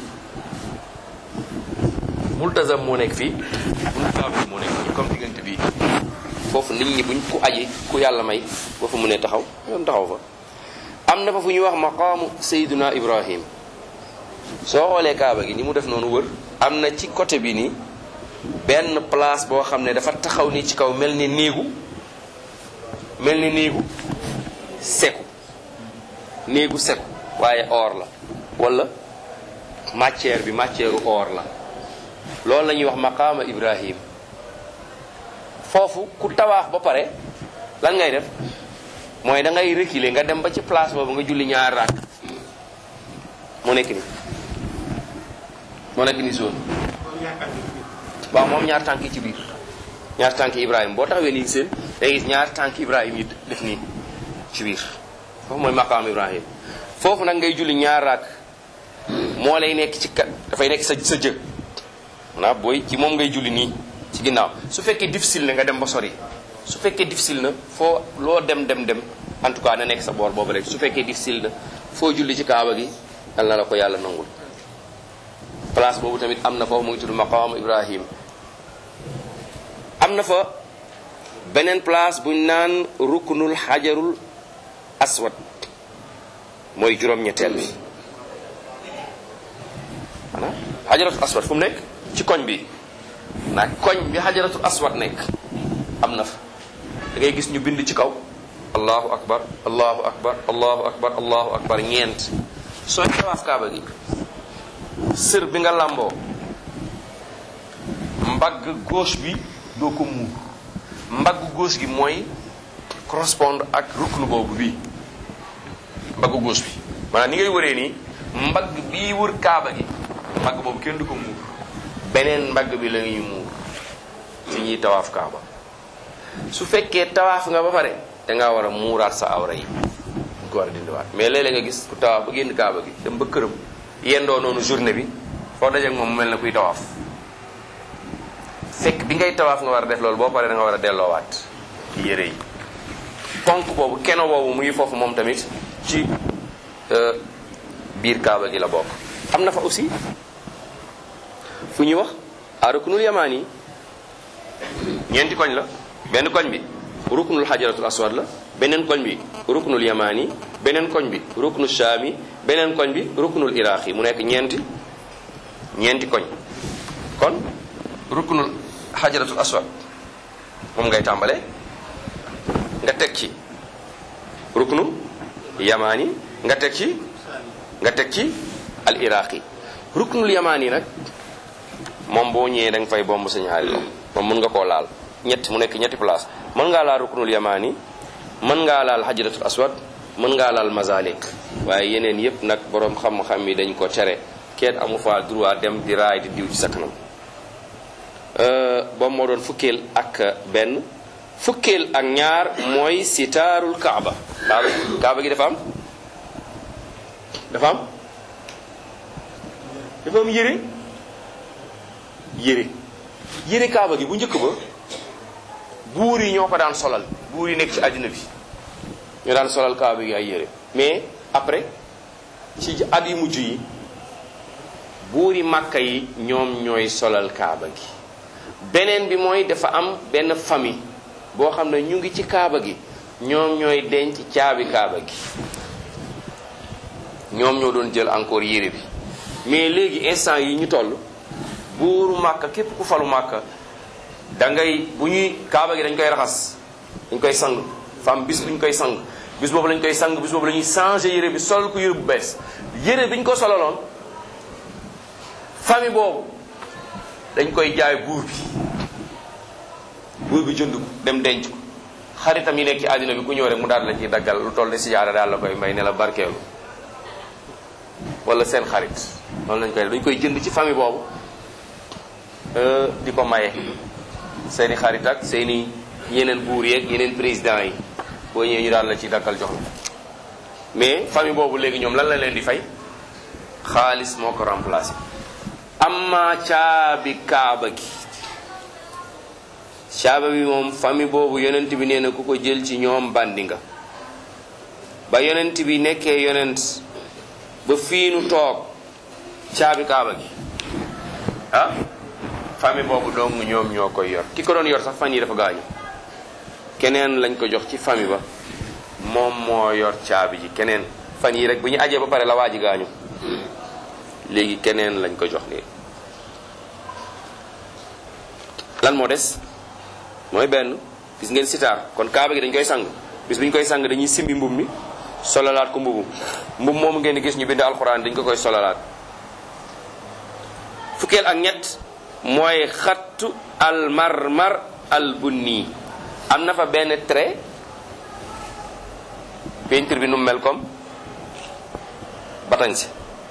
multazam moo nekk fii bunu kaaba bi moo nekk fii comme diggante bii foofu nit ñi buñ ku aji ku yàlla may boo fa mënee taxaw yoon taxaw fa am na fa fu ñuy wax maqaamu sayduna ibrahim soo xoolee kaaba gi ni mu def noonu wër am na ci côté bi nii benn place boo xam ne dafa taxaw ni ci kaw mel ni néegu mel ni néegu seku néegu seku waaye or la wala matière bi matière u or la loolu la ñuy wax maqaama ibrahim foofu ku tawaax ba pare lan ngay def mooy da ngay reculer nga dem ba ci place boobu nga julli ñaar raak moo nekk ni moo nekk ni zone waaw moom ñaar tànk yi ci biir ñaar tànk Ibrahima boo taxawee nii seen day gis ñaar tànk Ibrahima yi def nii ci biir foofu mooy maqaam Ibrahima foofu nag ngay julli ñaar raak moo lay nekk ci kat dafay nekk sa sa jë maanaam booy ci moom ngay julli nii ci ginnaaw su fekkee difficile na nga dem ba sori su fekkee difficile na foo loo dem dem dem en tout cas na nekk sa boor boobu rek su fekkee difficile na foo julli ci kaaba gi yal na la ko yàlla nangul place boobu tamit am na foofu mu ngi tudd maqaam Ibrahim am na fa beneen place buñ naan ruknul xajarul aswad mooy juróom-ñetteel bi maanaam xajaratul aswad fu mu nekk ci koñ bi nag koñ bi xajaratul aswad nekk am na fa da ngay gis ñu bind ci kaw allahu akbar allahu akbar allahu akbar allahu akbar ñeent sooy tawaaf kaaba gi sër bi nga làmboo mbagg gauche bi doo ko muur mbaggu gauche gi mooy correspondre ak ruknu boobu bii mbaggu gauche bi maanaam ni ngay wëree nii mbagg bii wër kaaba gi mbagg boobu kenn du ko muur beneen mbagg bi la ñuy muur ci ñuy tawaaf kaaba su fekkee tawaaf nga ba pare dangaa war a muuraat sa awra yi ñu ko war a dindiwaat mais léeg-léeg nga gis ku tawaaf ba génn kaaba gi dem ba këram yendoo noonu journée bi foo dajeek moom mu mel na kuy tawaaf fekk bi ngay tawaaf nga war a def loolu boo paree da nga war a delloowaat ci yére yi ponk boobu keno boobu mu ngi foofu moom tamit ci biir kaaba gi la bokk am na fa aussi fu ñuy wax arukunul yamaan yi ñeenti koñ la benn koñ bi ruknul xajaratul aswad la beneen koñ bi ruknul yamaan yi beneen koñ bi ruknul shaam yi beneen koñ bi ruknul iraq yi mu nekk ñeenti ñeenti koñ kon ruknul xajaratul aswad moom ngay tàmbale nga teg ci ruknu yamaani nga teg ci nga teg ci al iraqi ruknul yamaani nag moom boo ñëwee da nga fay bomb sa ñaari loxo moom mën nga koo laal ñett mu nekk ñetti place mën ngaa laal ruknul yamaani mën ngaa laal xajaratul aswad mën ngaa laal mazalik waaye yeneen yépp nag boroom xam-xam yi dañ ko tere kenn amu fa droit dem di raay di diw ci sa kanam boobu moo doon fukkeel ak benn fukkeel ak ñaar mooy sitaarul kaaba kaaba kaaba gi dafa am dafa am dafa am yére yére yére kaaba gi bu njëkk ba buur yi ñoo ko daan solal buur yi nekk ci àddina bi ñoo daan solal kaaba gi ay yére mais après ci at yu mujj yi buuri màkka yi ñoom ñooy solal kaaba gi beneen bi mooy dafa am benn famille boo xam ne ñu ngi ci kaaba gi ñoom ñooy denc caabi kaaba gi ñoom ñoo doon jël encore yére bi mais léegi instant yi ñu toll buuru màkka képp ku falu màkka da ngay bu ñuy kaaba gi dañ koy raxas dañ koy sang fam bis bu ñu koy sang bis boobu lañ koy sang bis boobu la ñuy changé yére bi sol ko yére bu bees yére bi ñu ko solaloon famille boobu dañ koy jaay buur bi buur bi jënd ko dem denc ko xaritam yi nekk ci àddina bi ku ñëw rek mu daal la ciy daggal lu toll ne si jaara daal la koy may ne la barkeelu wala seen xarit noonu lañ koy def dañ koy jënd ci famille boobu di ko maye seeni xarit ak seeni yeneen buur yeeg yeneen président yi boo ñëwee ñu daal la ci daggal jox la mais famille boobu léegi ñoom lan la leen di fay xaalis moo ko remplacé amma caabi kaaba gi caaba bi moom famille boobu yonent bi nee na ku ko jël ci ñoom bandi nga ba yonent bi nekkee yonent ba fii nu toog caabi kaaba gi ah famille boobu dong ñoom ñoo koy yor ki ko doon yor sax fan yi dafa gaañu keneen lañ ko jox ci famille ba moom moo yor caabi ji keneen fan yi rek bu ñu ajee ba pare la waa ji gaañu léegi keneen lañ ko jox nii lan moo des mooy benn gis ngeen sitaar kon kaaba gi dañ koy sang bis bu ñu koy sang dañuy simbi mbub mi solalaat ko mbubu mbub moomu ngeen di gis ñu bind alxuraan dañ ko koy solalaat fukkeel ak ñett mooy xattu al marmar al bunni am na fa benn trait peinture bi nu mel comme batañ si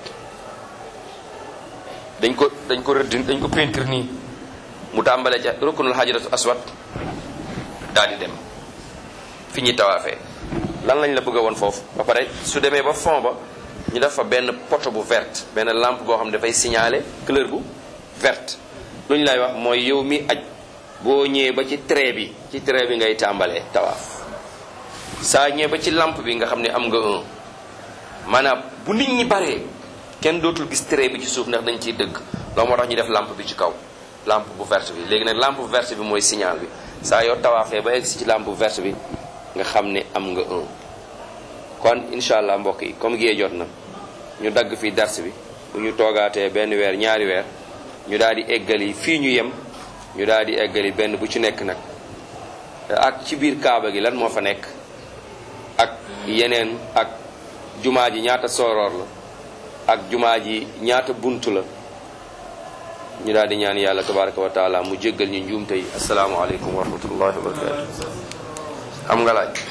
dañ ko dañ ko rëdd dañ ko peinture nii mu tàmbalee ca ruknul hajaratu aswad daal di dem fi ñuy tawaafee lan lañ la bëgg a woon foofu ba pare su demee ba fond ba ñu def fa benn poto bu verte benn lampe boo xam ne dafay signaler couleur bu verte lu ñu lay wax mooy yow mi aj boo ñëwee ba ci trait bi ci trait bi ngay tàmbalee tawaaf saa ñëwee ba ci lampe bi nga xam ne am nga un maanaam bu nit ñi baree kenn dootul gis trait bi ci suuf ndax dañ ciy dëgg loolu moo tax ñu def lampe bi ci kaw lampe bu verte bi léegi nag lampe bu verte bi mooy signal bi saa yoo tawaafee ba egg si ci lampe bu verte bi nga xam ne am nga un kon incha allah mbokk yi comme gée jot na ñu dagg fii dars bi bu ñu toogaatee benn weer ñaari weer ñu daal di eggali fii ñu yem ñu daal di eggali benn bu ci nekk nag ak ci biir kaaba gi lan moo fa nekk ak yeneen ak jumaa ji ñaata sooroor la ak jumaa ji ñaata bunt la ñu daal di ñaan yàlla tabaraka wa taala mu jéggal ñu njuumte yi asalaamaaleykum wa rahmatullahi wa barakatu am nga laaj